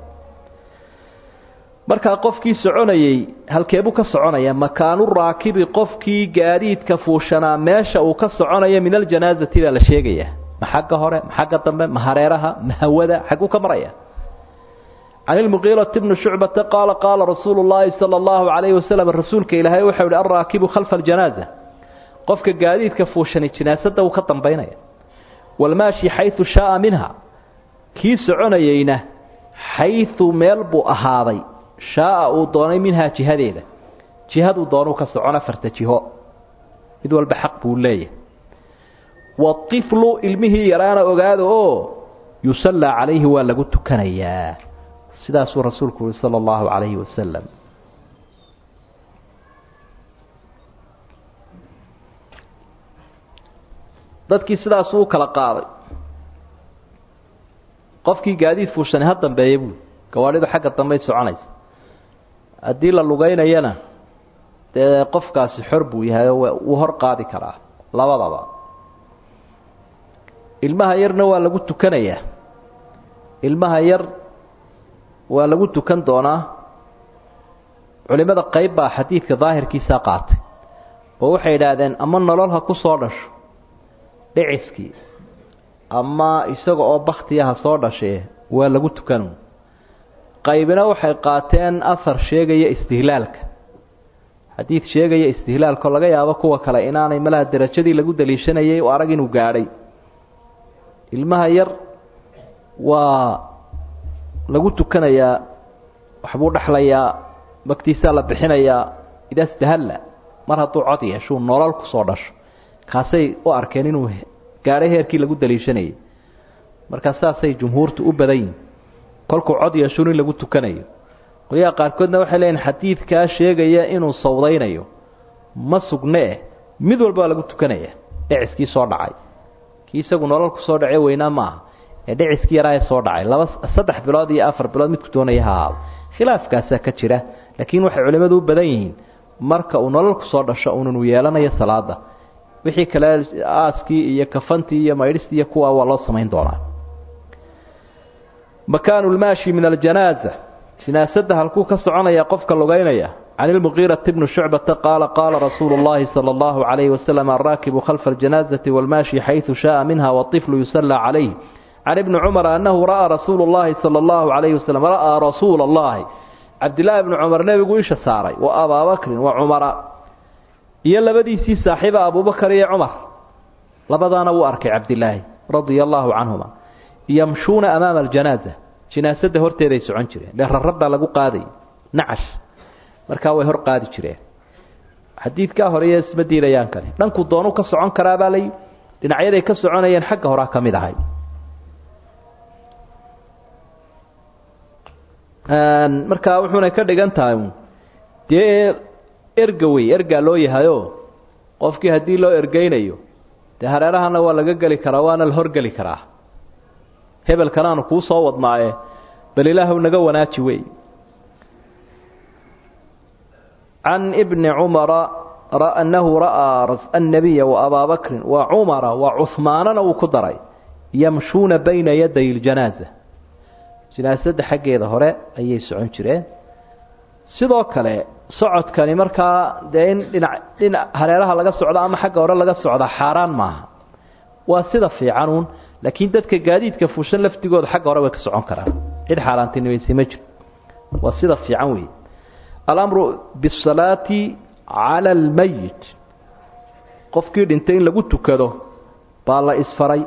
markaa qofkii soconayey halkeebuu ka soconaya makaanu raakibi qofkii gaadiidka fuushanaa meesha uu ka soconaya min aljanaazati baa la sheegaya ma xagga hore ma xagga dambe ma hareeraha ma hawada xagguu ka maraya can ilmuqiirati bni shucbata qaala qaala rasuulu llaahi sala allahu calayhi wasalam rasuulka ilaahay waxau ihi alraakibu khalfa aljanaaza qofka gaadiidka fuushani jinaasada uu ka dambaynaya walmaashi xayu shaaa minha kii soconayeyna xayu meel buu ahaaday shaaa uu doonay minhaa jihadeeda jihaduu doonuu ka socon afarta jiho mid walba xaq buu leeyahay waiflu ilmihii yaraana ogaada oo yusallaa calayhi waa lagu tukanayaa sidaasuu rasuulku uhi sala allahu calayhi wasalam dadkii sidaasuu u kala qaaday qofkii gaadiid fuushani ha dambeeya buui gawaadhidu xagga dambey soconaysa haddii la lugeynayana dee qofkaasi xor buu yahay oo wuu hor qaadi karaa labadaba ilmaha yarna waa lagu tukanayaa ilmaha yar waa lagu tukan doonaa culimada qayb baa xadiidka daahirkiisaa qaatay oo waxay idhaahdeen ama nolol ha ku soo dhasho dhiciskii ama isaga oo baktiyaha soo dhashee waa lagu tukan qaybina waxay qaateen ahar sheegaya istihlaalka xadiid sheegaya istihlaalkao laga yaabo kuwa kale inaanay malaha derajadii lagu daliishanayay oo arag inuu gaadhay ilmaha yar waa lagu tukanayaa waxbuu dhexlayaa magtiisaa la bixinayaa idaastahalla mar hadduu cod yeeshuu nolol ku soo dhasho kaasay u arkeen inuu gaadhay heerkii lagu daliishanayay markaa saasay jumhuurtu u badan yihin kolkuu cod yeeshuun in lagu tukanayo qolyaha qaarkoodna waxay leeyihin xadiidkaa sheegaya inuu sawdaynayo ma sugnee mid walba waa lagu tukanaya dhiciskii soo dhacay kii isagu nolol ku soo dhacee weynaa maaha ee dhiciskii yaraa ee soo dhacay laba saddex bilood iyo afar bilood midku doonaya ha ahaado khilaafkaasaa ka jira laakiin waxay culimmadu u badan yihiin marka uu nolol ku soo dhasho ununu yeelanayo salaada wixii kale aaskii iyo kafantii iyo maydhistii iyo kuwa waa loo samayn doonaa makaanu lmaashi min aljanaaza jinaasada halkuu ka soconaya qofka lugeynaya can ilmuqiirati bni shucbata qaala qaala rasuulu llahi sala allahu calayhi wasalam alraakibu khalfa aljanaazati walmaashi xaysu shaaa minha waطiflu yusallaa calayh can ibni cumara annahu ra'aa rasuulu llahi sala allahu calayhi wasalam ra'aa rasuula allahi cabdillaahi bni cumar nebigu isha saaray wa abaa bakrin wa cumara iyo labadiisii saaxiiba abubakar iyo cumar labadaana wuu arkay cabdilaahi radia allaahu canhuma yamshuuna amaama aljanaaza jinaasada horteeday socon jireen dhe rarab baa lagu qaaday nacash markaa way hor qaadi jireen xadiidkaa horeyo isma diidayaan kale dhanku doonu ka socon karaabaa lay dhinacyaday ka soconayeen xagga horaa ka mid ahay markaa wuxuuna ka dhigan tahay dee erga wey ergaa loo yahayo qofkii haddii loo ergeynayo dee hareerahana waa laga geli karaa waana la horgeli karaa hebelkanaanu kuu soo wadnaaye bal ilaahu naga wanaaji wey can ibni cumara annahu ra'aa annabiya waabaa bakrin wa cumara wa cuhmaanana uu ku daray yamshuuna bayna yaday ljanaaza janaasadda xaggeeda hore ayay socon jireen sidoo kale socodkani markaa dee in dhinac dhinac hareeraha laga socdo ama xagga hore laga socda xaaraan maaha waa sida fiicanuun laakiin dadka gaadiidka fuushan laftigooda xagga hore way ka socon karaan cid xaaraantinimaysi ma jiro waa sida fiican weeye alamru bisalaati cala almayit qofkii dhintay in lagu tukado baa la isfaray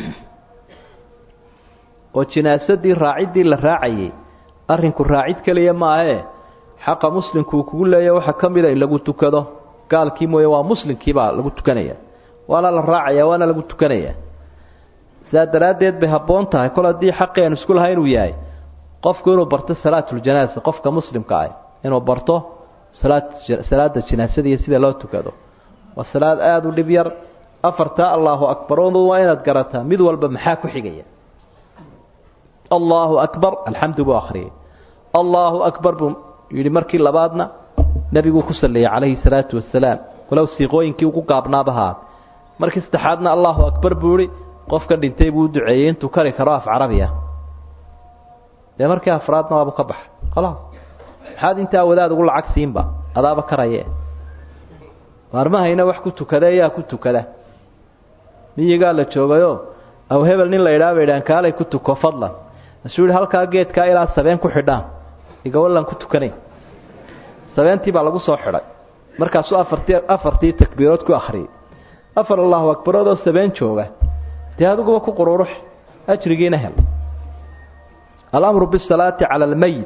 oo jinaasadii raaciddii la raacayay arrinku raacid keliya maahee xaqa muslimkuu kugu leeya waxaa ka mida in lagu tukado gaalkii mooye waa muslimkiibaa lagu tukanaya waana la raacaya waana lagu tukanaya sidaa daraaddeed bay habboon tahay kol haddii xaqii aan isku lahay inuu yahay qofku inuu barto salaatuljanaaza qofka muslimka ah inuu barto salaad salaada janaasadiiyo sida loo tukado waa salaad aada u dhib yar afartaa allaahu akbarodu waa inaad garataa mid walba maxaa ku xigaya allaahu akbar alxamdu buu akhriyay allaahu akbar buu yidhi markii labaadna nebiguu ku salleeyey calayhi salaatu wasalaam walow siiqooyinkii ugu gaabnaabahaa markii saddexaadna allaahu akbar buu ihi qofka dhintay buu u duceeyey intuu kari karo af carabi ah dee markii afraadna waabu ka baxa khalaas maxaad intaa wadaad ugu lacag siinba adaaba karaye maarmahayna wax ku tukada yaa ku tukada miyigaa la joogayo aw hebel nin la idhaaba idhaan kaalay ku tuko fadlan masuu yihi halkaa geedkaa ilaa sabeen ku xidhaan igawallan ku tukanay sabeentii baa lagu soo xidhay markaasuu afartii afartii takbiirood ku akhriyay afar allahu akbaroodoo sabeen jooga dee adiguba ku qururux ajrigiina hel alamru bisalaati cala almayit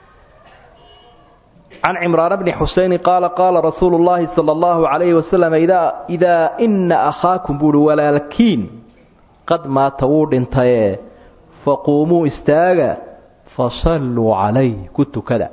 can cimraan bni xuseyni qaala qaala rasuulu llaahi sala allahu calayhi wasalam idaa idaa ina akhaakum buuhi walaalkiin qad maata wuu dhintaye faquumuu istaaga fasalluu calayh ku tukada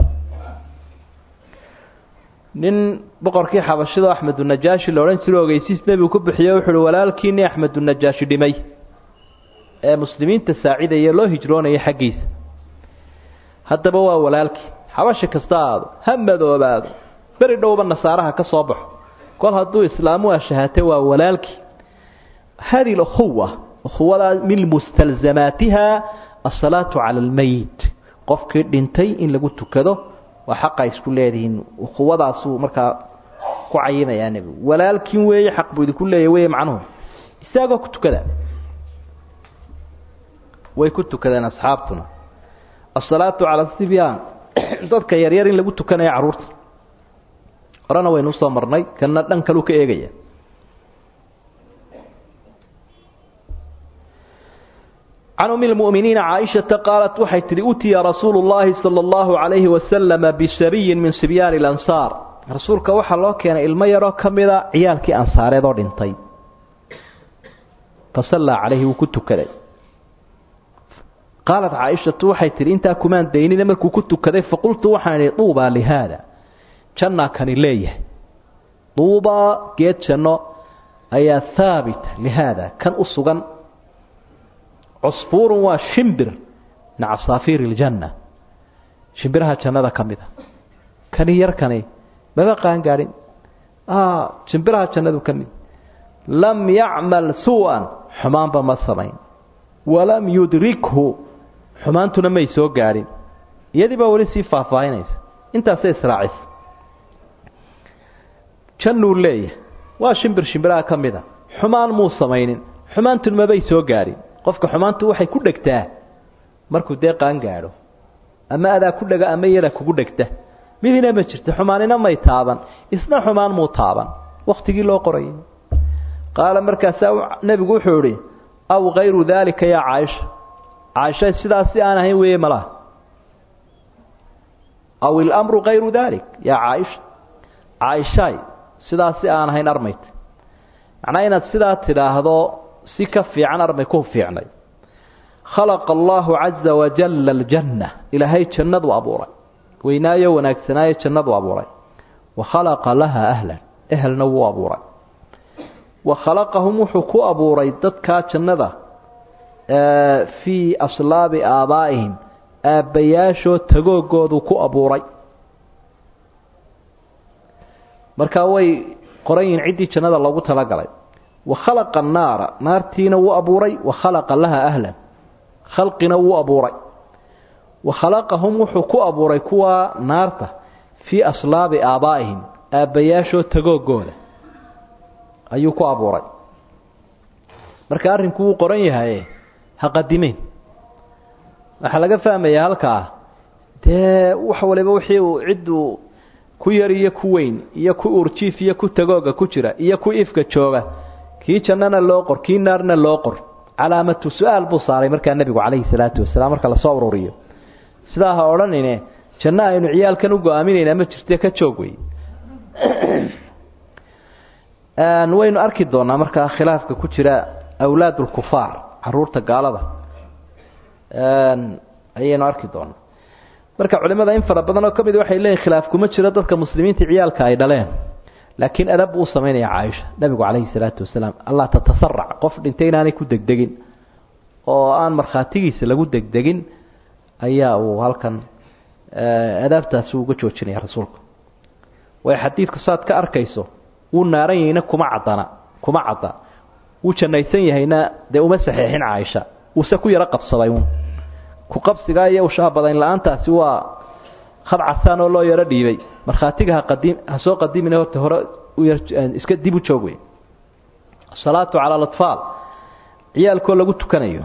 nin boqorkii xabashida axmedunajaashi la odhan jiro ogeysiis nebigu ku bixiye wuxu uhi walaalkiini axmedunajaashi dhimay ee muslimiinta saacidaya loo hijroonaya xaggiisa haddaba waa walaalkii xabashi kasta aado ha madoobaado beri dhowba nasaaraha ka soo baxo kol hadduu islaamu ashahatay waa walaalkii hadi lkhuwa ukhuwadaa min mustalzamaatiha asalaatu cala almayit qofkii dhintay in lagu tukado waa xaqa isku leedihiin ukhuwadaasuu markaa ku cayimayaa nebigu walaalkiin weeye xaq buu idinku leeya wey macnuhu isaagoo ku tukada way ku tukadeen asxaabtuna asalaatu cala sibyaan dadka yaryar in lagu tukanaya carruurta horena waynu usoo marnay kana dhan kaluu ka eegaya can umi lmu'miniina caaishata qaalat waxay tidhi utiya rasuulu llaahi sala allahu calayhi wasalama bisabiyin min sibyaani alansaar rasuulka waxaa loo keenay ilmo yaroo ka mida ciyaalkii ansaareed oo dhintay fasallaa calayhi wuu ku tukaday qaalat caaishatu waxay tidhi intaa kumaan daynina markuu ku tukaday faqultu waxaan idhi duubaa lihaada jannaa kani leeyahay duubaa geed janno ayaa haabita lihaada kan u sugan cusfuurun waa shimbir min casaafiiri iljanna shimbiraha jannada ka mid a kani yarkani maba qaan gaadhin shimbiraha jannadu ka mid lam yacmal suu-an xumaanba ma samayn walam yudrikhu xumaantuna may soo gaadhin iyadii baa weli sii faahfaahinaysa intaasay israacisa jannuu leeyahay waa shimbir shimbiraha ka mid a xumaan muu samaynin xumaantuna mabay soo gaadhin qofka xumaantu waxay ku dhegtaa markuu dee qaan gaadho ama adaa ku dhega ama iyadaa kugu dhegta midina ma jirto xumaanina may taaban isna xumaan muu taaban wakhtigii loo qorayay qaala markaasaa nebigu wuxuu idhi aw kayru daalika yaa caaisha caaisha sidaasi aan ahayn weeye malaha aw ilamru kayru daalik yaa caaisha caaishaay sidaasi aan ahayn armayta macnaa inaad sidaa tidhaahdo si ka fiican armay ku fiicnay khalaqa allaahu caza wajalla aljanna ilaahay jannadu abuuray weynaayo wanaagsanaayo jannadu abuuray wa khalaqa laha ahlan ehelna wuu abuuray wa khalaqahum wuxuu ku abuuray dadkaa jannada fii aslaabi aabaa'ihim aabbayaashoo tagoogoodu ku abuuray markaa way qoran yihiin ciddii jannada loogu talagalay wa khalaqa annaara naartiina wuu abuuray wa khalaqa laha ahlan khalqina wuu abuuray wa khalaqahum wuxuu ku abuuray kuwa naarta fii aslaabi aabaa'ihim aabbayaashoo tagoogooda ayuu ku abuuray marka arrinku wuu qoran yahaye ha qadimeyn waxaa laga fahmayaa halkaa dee wax waliba wixii uu cidduu ku yar iyo ku weyn iyo ku urjiif iyo ku tagooga ku jira iyo ku ifka jooga kii jannana loo qor kii naarna loo qor calaamatu su-aal buu saaray markaa nebigu calayhi salaatu wasalaam marka lasoo ururiyo sidaa ha odhanine janno aynu ciyaalkan u go-aaminaynaa ma jirte ka joog wey waynu arki doonaa markaa khilaafka ku jira awlaad ulkufaar caruurta gaalada ayaynu arki doonaa marka culimada in fara badan oo ka mid waxay leeyihin khilaaf kuma jiro dadka muslimiinta ciyaalka ay dhaleen laakiin adab buu samaynaya caaisha nabigu calayhi salaatu wasalaam allah tatasarac qof dhintay inaanay ku degdegin oo aan markhaatigiisa lagu degdegin ayaa uu halkan adaabtaasi uga joojinaya rasuulku way xadiidku saad ka arkayso wuu naaran yahayna kuma cadana kuma cadda wuu jannaysan yahayna dee uma saxeexin caaisha wuuse ku yaro qabsaday uun ku qabsigaa iyo ushaabadayn la-aantaasi waa khad casaan oo loo yaro dhiibay markhaatiga ha qadim ha soo qadimin horta hore iska dib u joog wey asalaatu cala alatfaal ciyaalkoo lagu tukanayo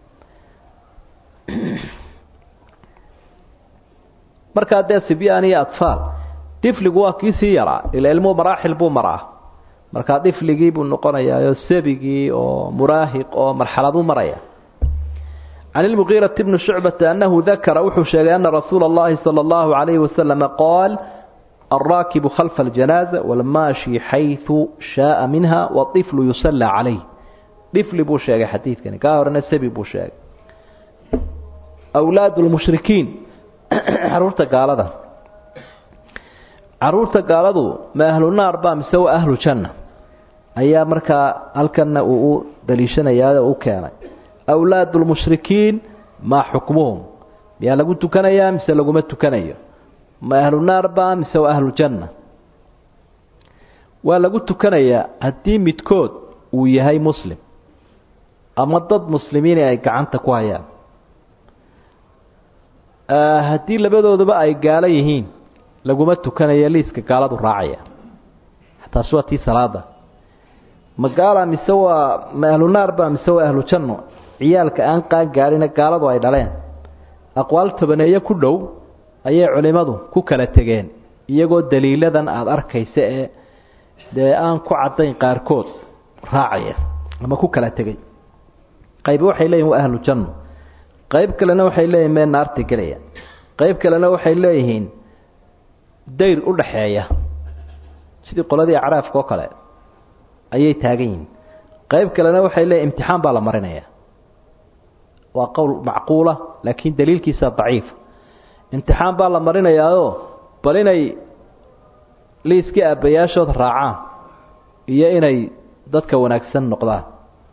markaa dee sibyaan iyo atfaal difligu waa kii sii yaraa ila ilmuhu maraaxil buu maraa markaa difligii buu noqonayaa oo sabigii oo muraahiq oo marxaladuu maraya can ilmugiirati bni shucbata annahu dakara wuxuu sheegay ana rasuula اllahi salى اllahu عalayhi wasalama qaal alraakibu khalfa aljanaaza walmaashi xayثu shaaa minha waطiflu yusallaa calayh difli buu sheegay xadiidkani kaa horena sabi buu sheegay awlaad lmushrikiin caruurta gaalada caruurta gaaladu ma ahlu naar ba mise waa ahlu janna ayaa markaa halkanna uu u daliishanayaa oo u keenay awlaad lmushrikiin maa xukmuhum miyaa lagu tukanayaa mise laguma tukanayo ma ahlu naar ba mise waa ahlu janna waa lagu tukanayaa haddii midkood uu yahay muslim ama dad muslimiin ay gacanta ku hayaan haddii labadooduba ay gaalo yihiin laguma tukanayo liiska gaaladu raacaya taasi waa tii salaada ma gaala mise waa ma ahlu naar ba mise waa ahlu janno ciyaalka aan qaan gaadhina gaaladu ay dhaleen aqwaal tobaneeye ku dhow ayay culimmadu ku kala tegeen iyagoo daliiladan aada arkaysa ee dee aan ku caddayn qaarkood raacaya ama ku kala tegay qaybi waxay leeyihin waa ahlu janno qayb kalena waxay leeyihin mee naarta gelaya qayb kalena waxay leeyihiin dayr u dhaxeeya sidii qoladii acraafka oo kale ayay taagan yihiin qayb kalena waxay leeyihin imtixaan baa la marinaya waa qowl macquula laakiin daliilkiisa daciif imtixaan baa la marinayaao bal inay liiskii aabbayaashood raacaan iyo inay dadka wanaagsan noqdaan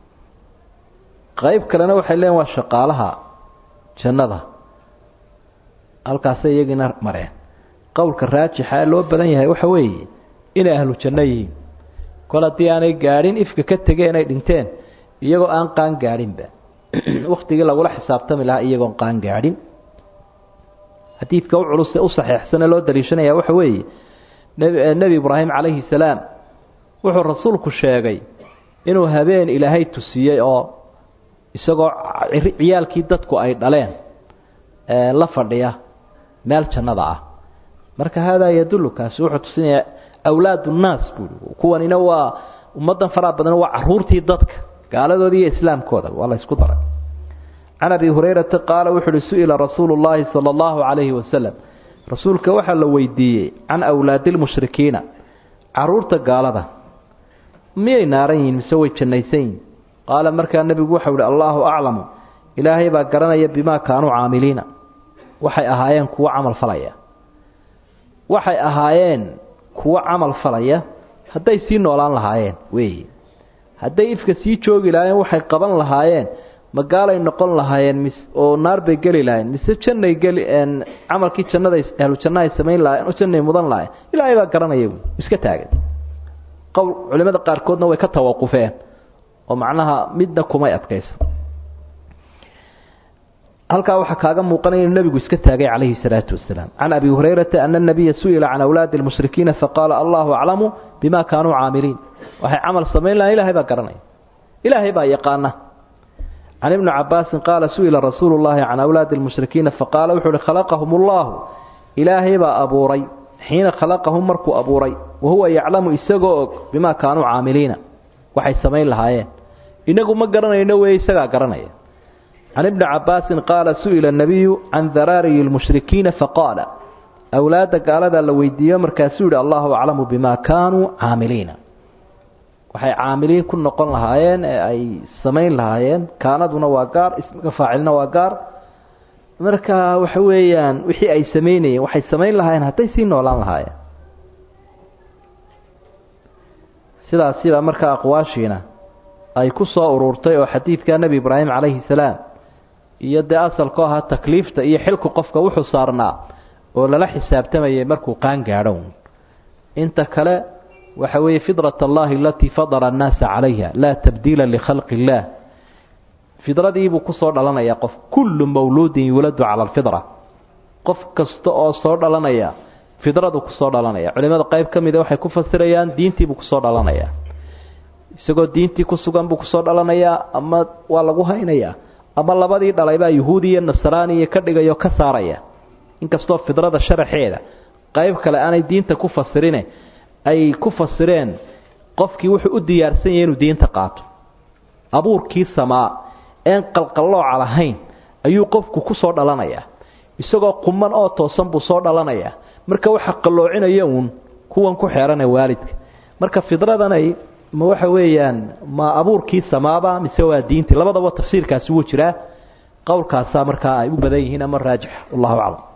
qayb kalena waxay leeyihin waa shaqaalaha jannada halkaasay iyagiina mareen qowlka raajixa ee loo badan yahay waxa weeye inay ahlu janno yihiin kol haddii aanay gaadhin ifka ka tegeen inay dhinteen iyagoo aan qaan gaadhinba wakhtigii lagula xisaabtami lahaa iyagoon qaan gaadhin xadiidka u culus ee u saxeexsanee loo daliishanaya waxa weeye nebi ibraahim calayhi salaam wuxuu rasuulku sheegay inuu habeen ilaahay tusiyey oo isagoo ciyaalkii dadku ay dhaleen la fadhiya meel jannada ah marka haadaa yadullu kaasi wuxuu tusinayaa awlaad unnaas buui kuwanina waa ummaddan faraha badan waa caruurtii dadka gaaladoodi iyo islaamkooda waa la ysku daray can abi hurayrata qaala wuxu uhi su-ila rasuulu llaahi sala allahu calayhi wasalam rasuulka waxaa la weydiiyey can awlaadi lmushrikiina caruurta gaalada miyay naaran yihiin mise way jannaysan yihin qaala markaa nebigu waxau ihi allaahu aclamu ilaahay baa garanaya bimaa kaanuu caamiliina waxay ahaayeen kuwo camal falaya waxay ahaayeen kuwo camal falaya hadday sii noolaan lahaayeen weeyi hadday ifka sii joogi lahaayeen waxay qaban lahaayeen magaalay noqon lahaayeen mis oo naar bay geli lahayen mise jannay geli camalkii jannaday ahlu janna ay samayn lahayen oo jannay mudan lahayen ilaahay baa garanaya iska taagan qowl culimada qaarkoodna way ka tawaqufeen oo macnaha midna kumay adkaysan halkaa waxaa kaaga muuqanaya inuu nebigu iska taagay calayhi salaatu wasalaam can abi hurayrata ana nabiya su-ila can awlaadi lmushrikiina faqaala allahu aclamu bima kaanuu caamiliin waxay camal samayn lahayen ilahay baa garanaya ilaahay baa yaqaana can ibni cabaasin qaala su-ila rasuulu llahi can awlaadi lmushrikiina faqaala wuxuu uhi khalaqahum ullahu ilaahay baa abuuray xiina khalaqahum markuu abuuray wahuwa yaclamu isagoo og bimaa kaanuu caamiliina waxay samayn lahaayeen inagu ma garanayno weeye isagaa garanaya can ibni cabaasin qaala su-ila nabiyu can daraariyi lmushrikiina faqaala awlaadda gaaladaa la weydiiyo markaasuu yihi allahu aclamu bima kaanuu caamiliina waxay caamiliin ku noqon lahaayeen ee ay samayn lahaayeen kaanaduna waa gaar ismiga faacilna waa gaar marka waxa weeyaan wixii ay samaynayeen waxay samayn lahaayeen hadday sii noolaan lahaayeen sidaas sidaa markaa aqwaashiina ay ku soo ururtay oo xadiidka nebi ibraahim calayhi salaam iyo dee asalku ahaa takliifta iyo xilku qofka wuxuu saarnaa oo lala xisaabtamayay markuu qaan gaadho inta kale waxa weeye fidrat allahi alatii fadala annaasa calayha laa tabdiila likhalqi illaah fidradiibuu kusoo dhalanayaa qof kullu mawluudin yuuladu cala alfidra qof kasta oo soo dhalanaya fidradu kusoo dhalanaya culimada qayb ka mida waxay ku fasirayaan diintiibuu kusoo dhalanayaa isagoo diintii ku sugan buu kusoo dhalanayaa ama waa lagu haynayaa ama labadii dhalaybaa yuhuudi iyo nasraaniya ka dhigayo ka saaraya inkastoo fidrada sharaxeeda qayb kale aanay diinta ku fasirine ay ku fasireen qofkii wuxuu u diyaarsan yahay inuu diinta qaato abuurkii samaa een qalqallooca lahayn ayuu qofku ku soo dhalanayaa isagoo quman oo toosan buu soo dhalanayaa marka waxa qalloocinaya uun kuwan ku xeeranee waalidka marka fidradanay ma waxa weeyaan ma abuurkii samaaba mise waa diintii labadaba tafsiirkaasi wuu jiraa qowlkaasaa markaa ay u badan yihiin ama raajix wallahu aclam